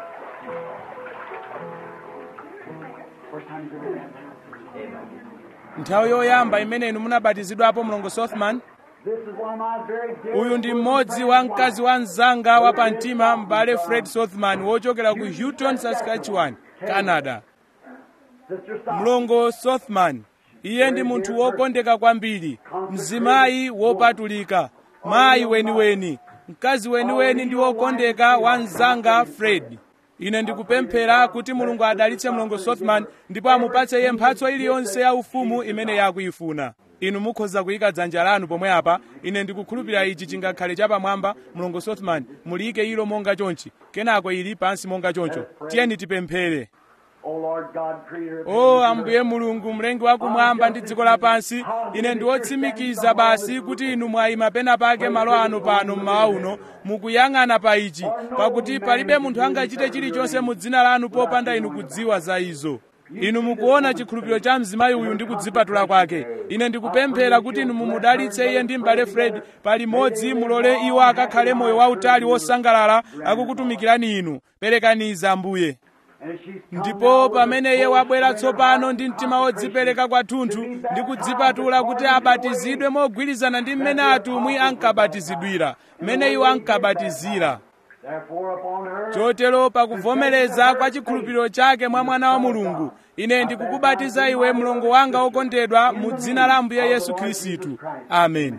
first time you've ever been baptized. nthawi yoyamba imene inu munabatizidwapo mlongo sothman This is one of my very dear uyu ndi mmodzi wa mkazi wa mzanga wa pamtima m'bale fred sothman wochokera ku houghton saskatchewan canada Sister Stock. mlongo sothman iye ndi munthu wokondeka kwambiri mzimayi wopatulika mayi weniweni mkazi weniweni ndi wokondeka wa mzanga fred ine ndikupemphera kuti mulungu adalitse mlongo sothman ndipo amupatse iye mphatso iliyonse ya ufumu imene yakuyifuna inu mukhoza kuyika dzanja lanu pomwe apa ine ndikukhulupirira ichi chingakhale chapamwamba mlongo sothman muliyike ilo monga chonchi kenako ili pansi monga choncho tiyeni tipemphere O Lord God, creator of o ambuye mulungu mlengi wakumwamba ndi dziko lapansi ine ndiwotsimikiza basi kuti inu mwayima pena pake malo ano pano mmawa uno mukuyang'ana pa ichi pakuti palibe munthu angachite chilichonse mu dzina lanu popanda inu kudziwa za izo inu mukuona chikhulupiriro cha mzimayi uyu ndi kudzipatula kwake ine ndikupemphera kuti inu mumudalitse iye ndi m'bale fred palimodzi mulole iwo akakhale moyo wautali wosangalala akukutumikirani inu perekaniza ambuye And she's come ndipo now with pamene a iye full wabwera surrender tsopano ndi of mtima wodzipereka kwathunthu ndi kudzipatula kuti abatizidwe mogwirizana ndi mmene atumwi ankabatizidwira mmene iwo ankabatizira Therefore upon her, chotero pakuvomereza kwa chikhulupiriro chake mwa mwana wa mulungu ine ndikukubatiza iwe mlongo wanga wokondedwa mu dzina la ambuye yesu khristu amen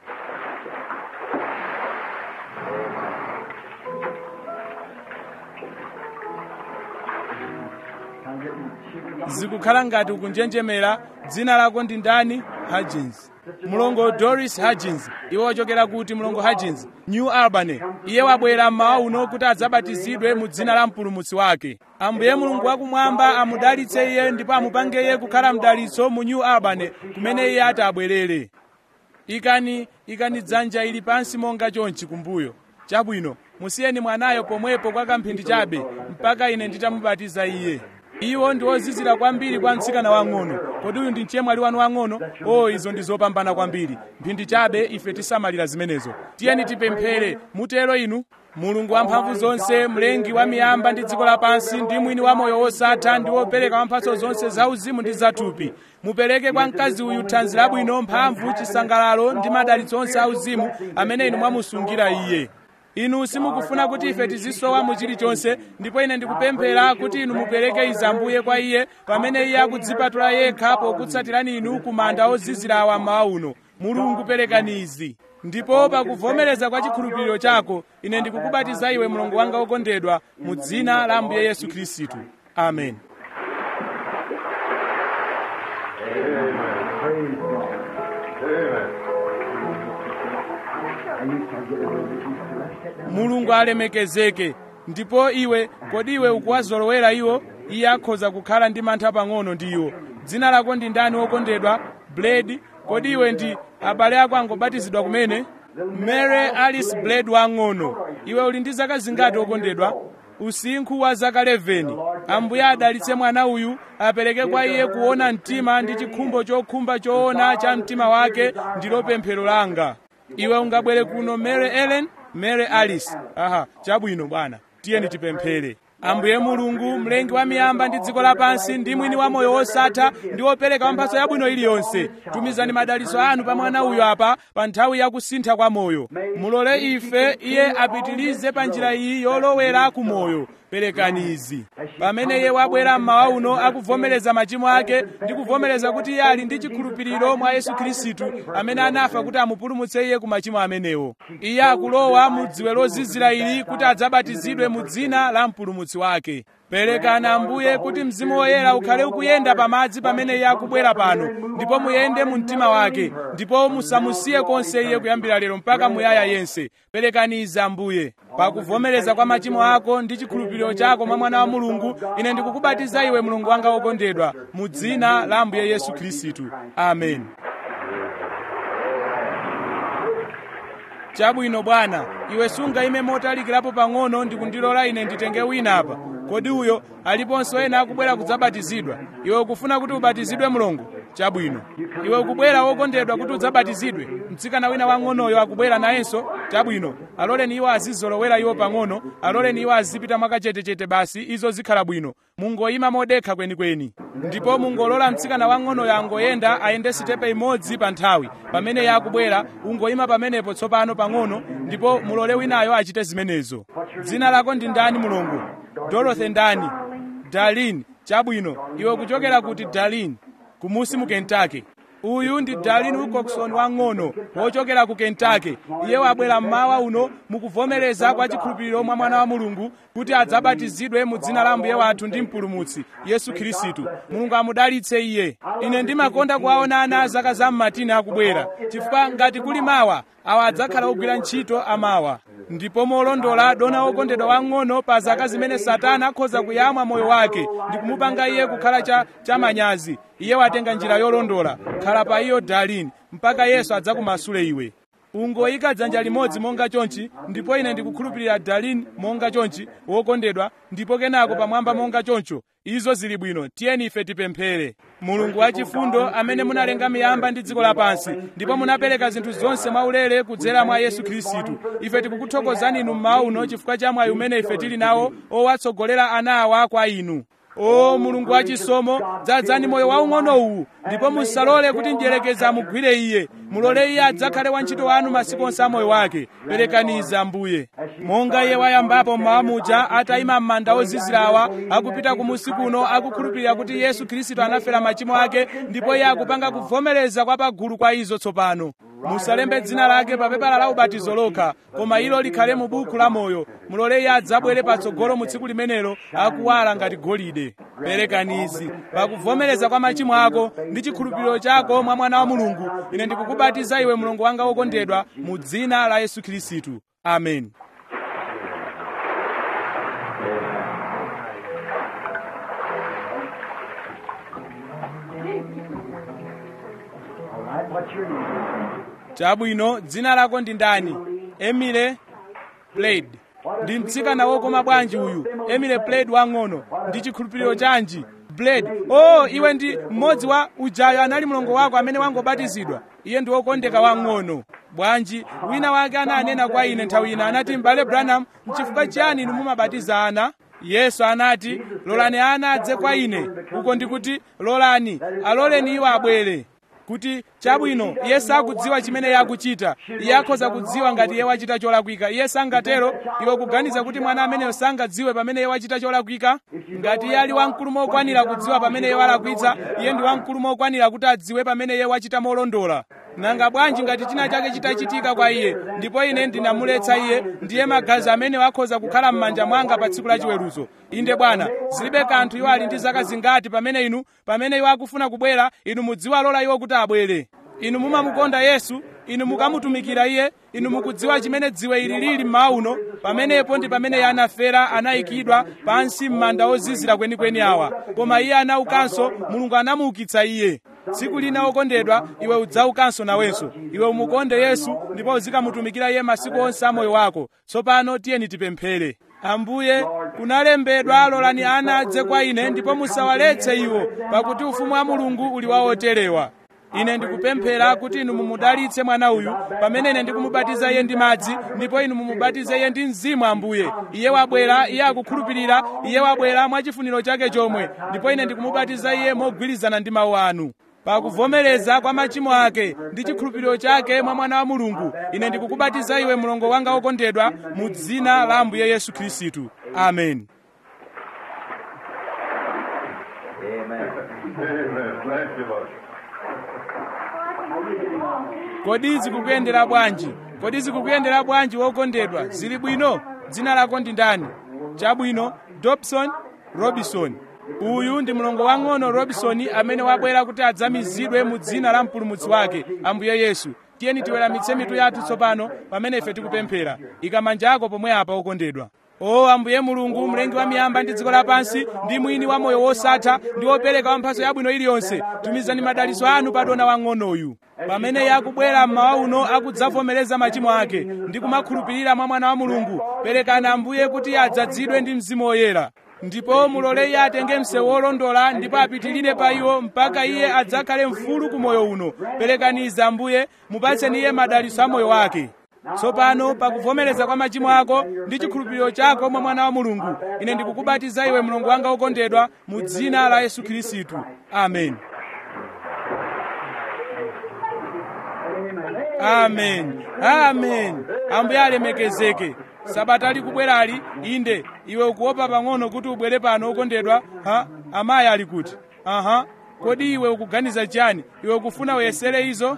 I'm getting, she was zikukhala ngati ukunjenjemera dzina lako ndi ndani hagins mlongo doris hagins iwe wachokera kuti mlongo hagins new albany iye wabwera mmawa uno kuti adzabatizidwe mu dzina la mpulumutsi wake ambuye mulungu wakumwamba amudalitse iye ndipo amupange iye kukhala mdalitso mu new albany kumene iye ati abwerere ikani ikani dzanja ili pansi monga chonchi kumbuyo chabwino musiyeni mwanayo pomwepo kwa kamphindi chabe mpaka ine nditamubatiza iye iwo ndi ozizira kwambiri kwa mtsikana wang'ono kodi uyu ndi mchemwali wanu wang'ono o izo ndi zopambana kwambiri mphindi chabe ife tisamalira zimenezo tiyeni tipemphere mutero inu mulungu wamphamvu zonse mlengi wa miyamba ndi dziko lapansi ndi mwini wa moyo wosatha ndi wopereka wamphatso zonse zauzimu ndi zathupi mupereke kwa mkazi uyu thanzi labwino mphamvu chisangalalo ndi madalitso onse auzimu amene inu mwamusungira iye inu simukufuna kuti ife tizisowa mu chilichonse ndipo ine ndikupemphera kuti inu mupereke izi ambuye kwa iye pamene iye akudzipatula yekha pokutsatirani inu ku manda ozizirawa mmawa uno mulungu perekani izi ndipo pakuvomereza kwa chikhulupiriro chako ine ndikukubatiza iwe mlongo wanga wokondedwa mu dzina la ambuye yesu khristu amen praise God. Amen. And you can get a little bit used to it. Sit down. mulungu alemekezeke ndipo iwe kodi iwe ukuwazolowera iwo iye akhoza kukhala ndi mantha pang'ono ndi iwo dzina lako ndi ndani wokondedwa blade kodi iwe ndi abale ako angobatizidwa kumene mary alice blade wang'ono iwe uli ndi zaka zingati wokondedwa usinkhu wa zaka 11 ambuye adalitse mwana uyu apereke kwa iye kuona mtima ndi chikhumbo chokhumba choona cha mtima wake ndilo pemphero langa iwe ungabwere kuno mary ellen mary alice aha chabwino bwana tiyeni tipemphere ambuye mulungu mlengi wa miyamba ndi dziko lapansi ndi mwini wa moyo wosatha ndi wopereka wamphatso yabwino iliyonse tumizani madalitso anu pa mwana uyu apa pa nthawi ya kusintha kwa moyo mulole ife iye apitilize pa njira iyi yolowera ku moyo perekani izi pamene iye wabwera mmawa uno akuvomereza machimo ake ndi kuvomereza kuti iye ali ndi chikhulupiriro mwa yesu khristu amene anafa kuti amupulumutse iye ku machimo amenewo iye akulowa mu dziwe lozizira ili kuti adzabatizidwe mu dzina la mpulumutsi wake perekani ambuye kuti mzimu woyera ukhale ukuyenda pamadzi pamene iye akubwera pano ndipo muyende mu mtima wake ndipo musamusiye konse iye kuyambira lero mpaka muyaya yense perekani izi ambuye pakuvomereza kwa machimo ako ndi chikhulupiriro chako mwa mwana wa mulungu ine ndikukubatiza iwe mulungu wanga wokondedwa mu dzina la ambuye yesu khristu amen chabwino bwana iwe sungayime motalikirapo pang'ono ndikundilola ine nditenge wina apa kodi uyo aliponso ena akubwera kudzabatizidwa iwe ukufuna kuti ubatizidwe mlongo chabwino iwe ukubwera wokondedwa kuti udzabatizidwe mtsikana wina wang'onoyo akubwera nayenso chabwino aloleni iwo azizolowera iwo pang'ono aloleni iwo azipita mwakachetechete basi izo zikhala bwino mungoyima modekha kwenikweni ndipo mungolola mtsikana wang'onoyo angoyenda ayende sitepe imodzi pa nthawi pamene iye akubwera ungoyima pamenepo tsopano pang'ono ndipo mulole winayo achite zimenezo dzina lako ndi ndani mulungu dorothy ndani darlin chabwino iwe kuchokera kuti darlin kumusi mu kentucky uyu ndi darlin wilcoxon wang'ono wochokera ku kentucky iye wabwera mmawa uno mukuvomereza kwa chikhulupiriro mwa mwana wa mulungu kuti adzabatizidwe mu dzina la mbuye wathu ndi mpulumutsi yesu khristu mulungu amudalitse iye ine ndimakonda kuwaona ana a zaka za mmatini akubwera chifukwa ngati kuli mawa awa adzakhala ogwira ntchito amawa ndipo molondola dona wokondedwa wang'ono pa zaka zimene satana akhoza kuyamwa moyo wake ndi kumupanga iye kukhala cha, cha manyazi iye watenga njira yolondola khala pa iyo darlin mpaka yesu adzakumasule iwe ungoyika dzanja limodzi monga chonchi ndipo ine ndikukhulupirira darlin monga chonchi wokondedwa ndipo kenako pamwamba monga choncho izo zili bwino tiyeni ife tipemphere mulungu wachifundo amene munalenga miyamba ndi dziko lapansi ndipo munapereka zinthu zonse mwaulere kudzera mwa yesu khristu ife tikukuthokozani inu mmawa uno chifukwa cha mwayi umene ife tili nawo owatsogolera ana awa kwa inu o mulungu wachisomo dzadzani moyo waung'ono uwu ndipo musalole kuti mdyerekezi amugwire iye mulole iye adzakhale wantchito wanu masiku onse a moyo wake perekaniza ambuye monga iye wayambapo mmawa muja atayima m'manda ozizirawa akupita kumusi kuno akukhulupirira kuti yesu khristu anafera machimo ake ndipo iye akupanga kuvomereza kwa pagulu kwa izo tsopano musalembe dzina lake pa pepala la ubatizo lokha koma ilo likhale mu buku la moyo mulole iye adzabwere patsogolo mu tsiku limenelo akuwala ngati golide perekanizi pakuvomereza kwa machimo ako ndi chikhulupiriro chako mwa mwana wa mulungu ine ndikukubatiza iwe mlongo wanga wokondedwa mu dzina la yesu khristu amen All right, what's your name? chabwino dzina lako ndi ndani emile plaid ndi mtsikana wokoma bwanji uyu emile plaid wang'ono ndi chikhulupiriro chanji blade oh iwe ndi mmodzi wa ujayo anali mlongo wako amene wangobatizidwa iye ndi wokondeka wang'ono bwanji wina wake ananena kwa ine nthawi ina anati m'bale branham nchifukwa chiyani inu mumabatiza ana yesu anati lolani ana adze kwa ine uko ndikuti lolani aloleni iwo abwere kuti chabwino iye sakudziwa chimene iye akuchita iye akhoza kudziwa ngati iye wachita cholakwika iye sangatero iwe kuganiza kuti mwana ameneyo sangadziwe pamene iye wachita cholakwika ngati iye ali wamkulu mokwanira kudziwa pamene iye walakwitsa iye ndi wamkulu mokwanira kuti adziwe pamene iye wachita molondola nanga bwanji ngati china chake chitachitika kwa iye ndipo ine ndinamuletsa iye ndiye magazi amene akhoza kukhala m'manja mwanga pa tsiku la chiweruzo inde bwana zilibe kanthu iwo ali ndi zaka zingati pamene inu pamene iwo akufuna kubwera inu mudziwalola iwo kuti abwere inu mumamukonda yesu inu mukamutumikira iye inu mukudziwa chimene dziwe ili lili mmawa uno pamenepo ndi pamene iye anafera anayikidwa pansi m'manda ozizira kwenikweni awa koma iye anaukanso mulungu anamuukitsa iye tsiku lina wokondedwa iwe udzaukanso nawenso iwe umukonde yesu ndipo uzikamutumikira iye masiku onse a moyo wako tsopano tiyeni tipemphere ambuye kunalembedwa lolani ana adze kwa ine ndipo musawaletse iwo pakuti ufumu wa mulungu uli wa oterewa ine ndikupemphera kuti inu mumudalitse mwana uyu pamene ine ndikumubatiza iye ndi madzi ndipo inu mumubatize iye ndi mzimu ambuye iye wabwera iye akukhulupirira iye wabwera mwa chifuniro chake chomwe ndipo ine ndikumubatiza iye mogwirizana ndi mawu anu pakuvomereza kwa machimo ake ndi chikhulupiriro chake mwa mwana wa mulungu ine ndikukubatiza iwe mlongo wanga wokondedwa mu dzina la ambuye yesu khristu amen Amen. Amen. Thank you, Lord. kodi zikukuyendera bwanji kodi zikukuyendera bwanji wokondedwa zili bwino dzina lako ndi ndani chabwino dobson robinson uyu ndi mlongo wang'ono robinson amene wabwera kuti adzamizidwe mu dzina la mpulumutsi wake ambuye yesu tiyeni tiweramitse mitu yathu tsopano pamene ife tikupemphera ika manja ako pomwe apa okondedwa o ambuye mulungu mlengi wa miyamba ndi dziko lapansi ndi mwini wa moyo wosatha ndi wopereka wamphatso yabwino iliyonse tumizani madalitso anu pa dona wang'onoyu pamene iye akubwera mmawa uno akudzavomereza machimo ake ndi kumakhulupirira mwa mwana wa mulungu perekani ambuye kuti iye adzazidwe ndi mzimu woyera ndipo mulole iye atenge msewu wolondola ndipo apitirire pa iwo mpaka iye adzakhale mfulu ku moyo uno perekaniza ambuye mupatseni iye madalitso a moyo wake tsopano pakuvomereza kwa machimo ako ndi chikhulupiriro chako mwa mwana wa mulungu ine ndikukubatiza iwe mlongo wanga wokondedwa mu dzina la yesu khristu amen amen amen ambuye alemekezeke sabata likubwerali inde iwe ukuopa pang'ono kuti ubwere pano okondedwa ha amayi ali kuti aha kodi iwe ukuganiza chani iwe ukufuna uyesere izo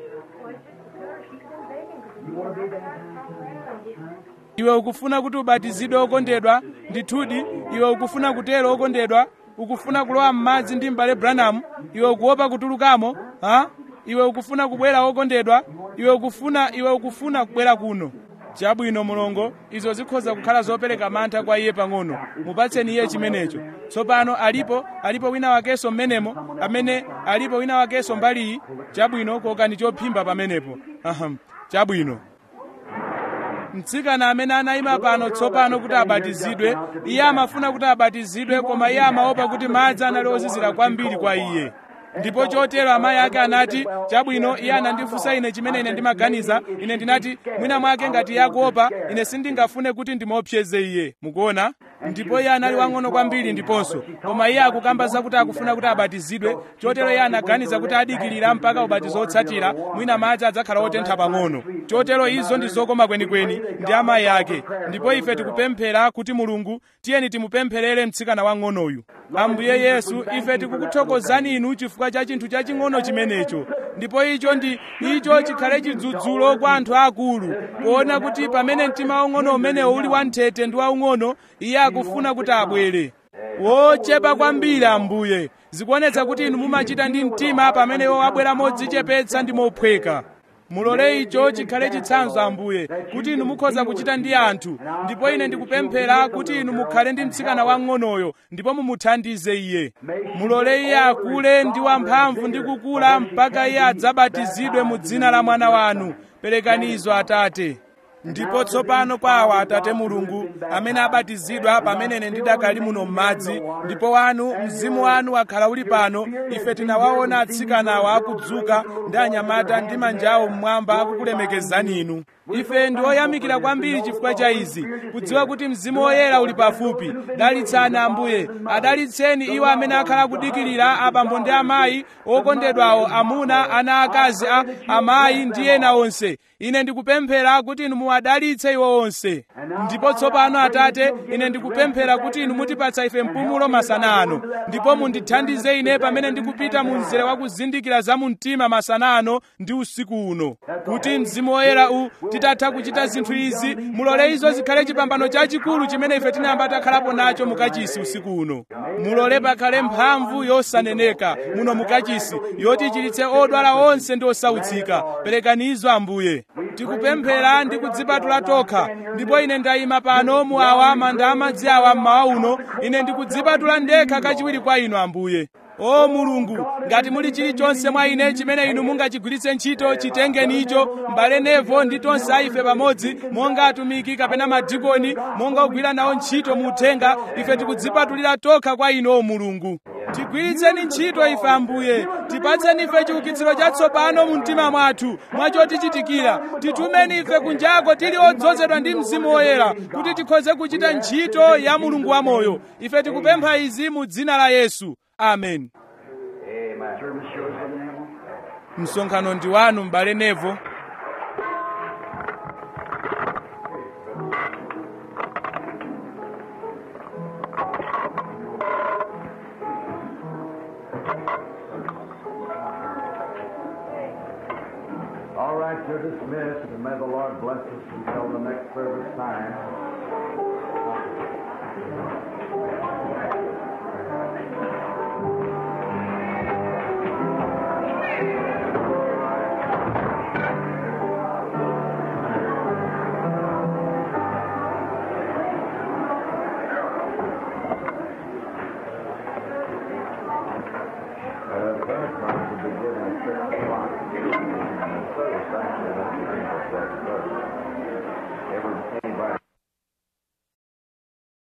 iwe ukufuna kuti ubatizidwe okondedwa ndithudi iwe ukufuna kutero okondedwa ukufuna kulowa m'madzi ndi m'bale branham iwe ukuopa kutulukamo ha iwe ukufuna kubwera okondedwa iwe ukufuna iwe ukufuna kubwera kuno chabwino mulongo izo zikhoza kukhala zopereka mantha kwa iye pang'ono mupatseni iye chimenecho tsopano alipo alipo wina wakenso mmenemo amene alipo wina wakenso mbaliyi chabwino kokani chophimba pamenepo aham chabwino mtsikana amene anayima pano tsopano kuti abatizidwe iye amafuna kuti abatizidwe koma iye amaopa kuti madzi anali ozizira kwambiri kwa iye ndipo chotero amayi ake anati chabwino iye anandifunsa ine chimene ine ndimaganiza ine ndinati mwina mwake ngati iye akuopa ine sindingafune kuti ndimuopseze iye mukuona ndipo iye anali wang'ono kwambiri ndiponso koma iye akukamba zakuti akufuna kuti abatizidwe chotero iye anaganiza kuti adikirira mpaka ubatizo otsatira mwina madzi adzakhala otentha pang'ono chotero izo ndi zokoma kwenikweni ndi amayi ake ndipo ife tikupemphera kuti mulungu tiyeni timupempherere mtsikana wang'onoyu ambuye yesu ife tikukuthokozani inu chifukwa cha chinthu chaching'ono chimenecho ndipo icho ndi icho chikhale chidzudzulo kwa anthu akulu kuona kuti pamene mtima waung'ono umenewo uli wanthete ndi waung'ono iye akufuna kuti abwere wochepa kwambiri ambuye zikuonetsa kuti inu mumachita ndi mtima pamene iwo abwera modzichepetsa ndi mophweka mulole icho chikhale chitsanzo ambuye kuti inu mukhoza kuchita ndi anthu ndipo ine ndikupemphera kuti inu mukhale ndi mtsikana wang'onoyo ndipo mumuthandize iye mulole iye akule ndi wamphamvu ndi kukula mpaka iye adzabatizidwe mu dzina la mwana wanu perekanizo atate ndipo tsopano kwa awa atate mulungu amene abatizidwa pamene ine ndidakali muno m'madzi ndipo wanu mzimu wanu wakhala uli pano ife tinawaona atsikanawa akudzuka ndi anyamata ndi manja awo mmwamba akukulemekezani inu ife ndi oyamikira kwambiri chifukwa cha izi kudziwa kuti mzimu woyera uli pafupi dalitsani ambuye adalitseni iwo amene akhala akudikirira abambo ndi amayi okondedwawo amuna ana akazi a amayi ndi ena onse ine ndikupemphera kuti inu muwadalitse iwo onse ndipo tsopano atate ine ndikupemphera kuti inu mutipatsa ife mpumulo masana ano ndipo mundithandize ine pamene ndikupita mu mzere wa kuzindikira za mu mtima masana ano ndi usiku uno kuti mzimu woyera u titatha kuchita zinthu izi mulole izo zikhale chipambano chachikulu chimene ife tinayamba takhalapo nacho mukachisi usiku uno mulole pakhale mphamvu yosaneneka muno mukachisi yoti ichiritse odwala onse ndi osautsika perekani izo ambuye tikupemphera ndi kudzipatula tokha ndipo ine ndayima pano mu awa manda amadzi awa mmawa uno ine ndikudzipatula ndekha kachiwiri kwa inu ambuye o mulungu ngati muli chilichonse mwa ine chimene inu mungachigwiritse ntchito chitengeni icho m'bale nevo ndi tonse aife pamodzi monga atumiki kapena madikoni monga ogwira nawo ntchito mu uthenga ife tikudzipatulira tokha kwa inu o mulungu tigwiritseni ntchito ife ambuye tipatseni ife chiukitsiro chatsopano mu mtima mwathu mwachotichitikira titumeni ife kunjako tili odzozedwa ndi mzimu woyera kuti tikhoze kuchita ntchito ya mulungu wamoyo ife tikupempha izi mu dzina la yesu amen msonkhano ndi wanu m'bale nevo All right, you're dismissed, and may the Lord bless us until the next service time. Uh, Pentecost will be given at 6 o'clock. And the service actually won't be until 6 Every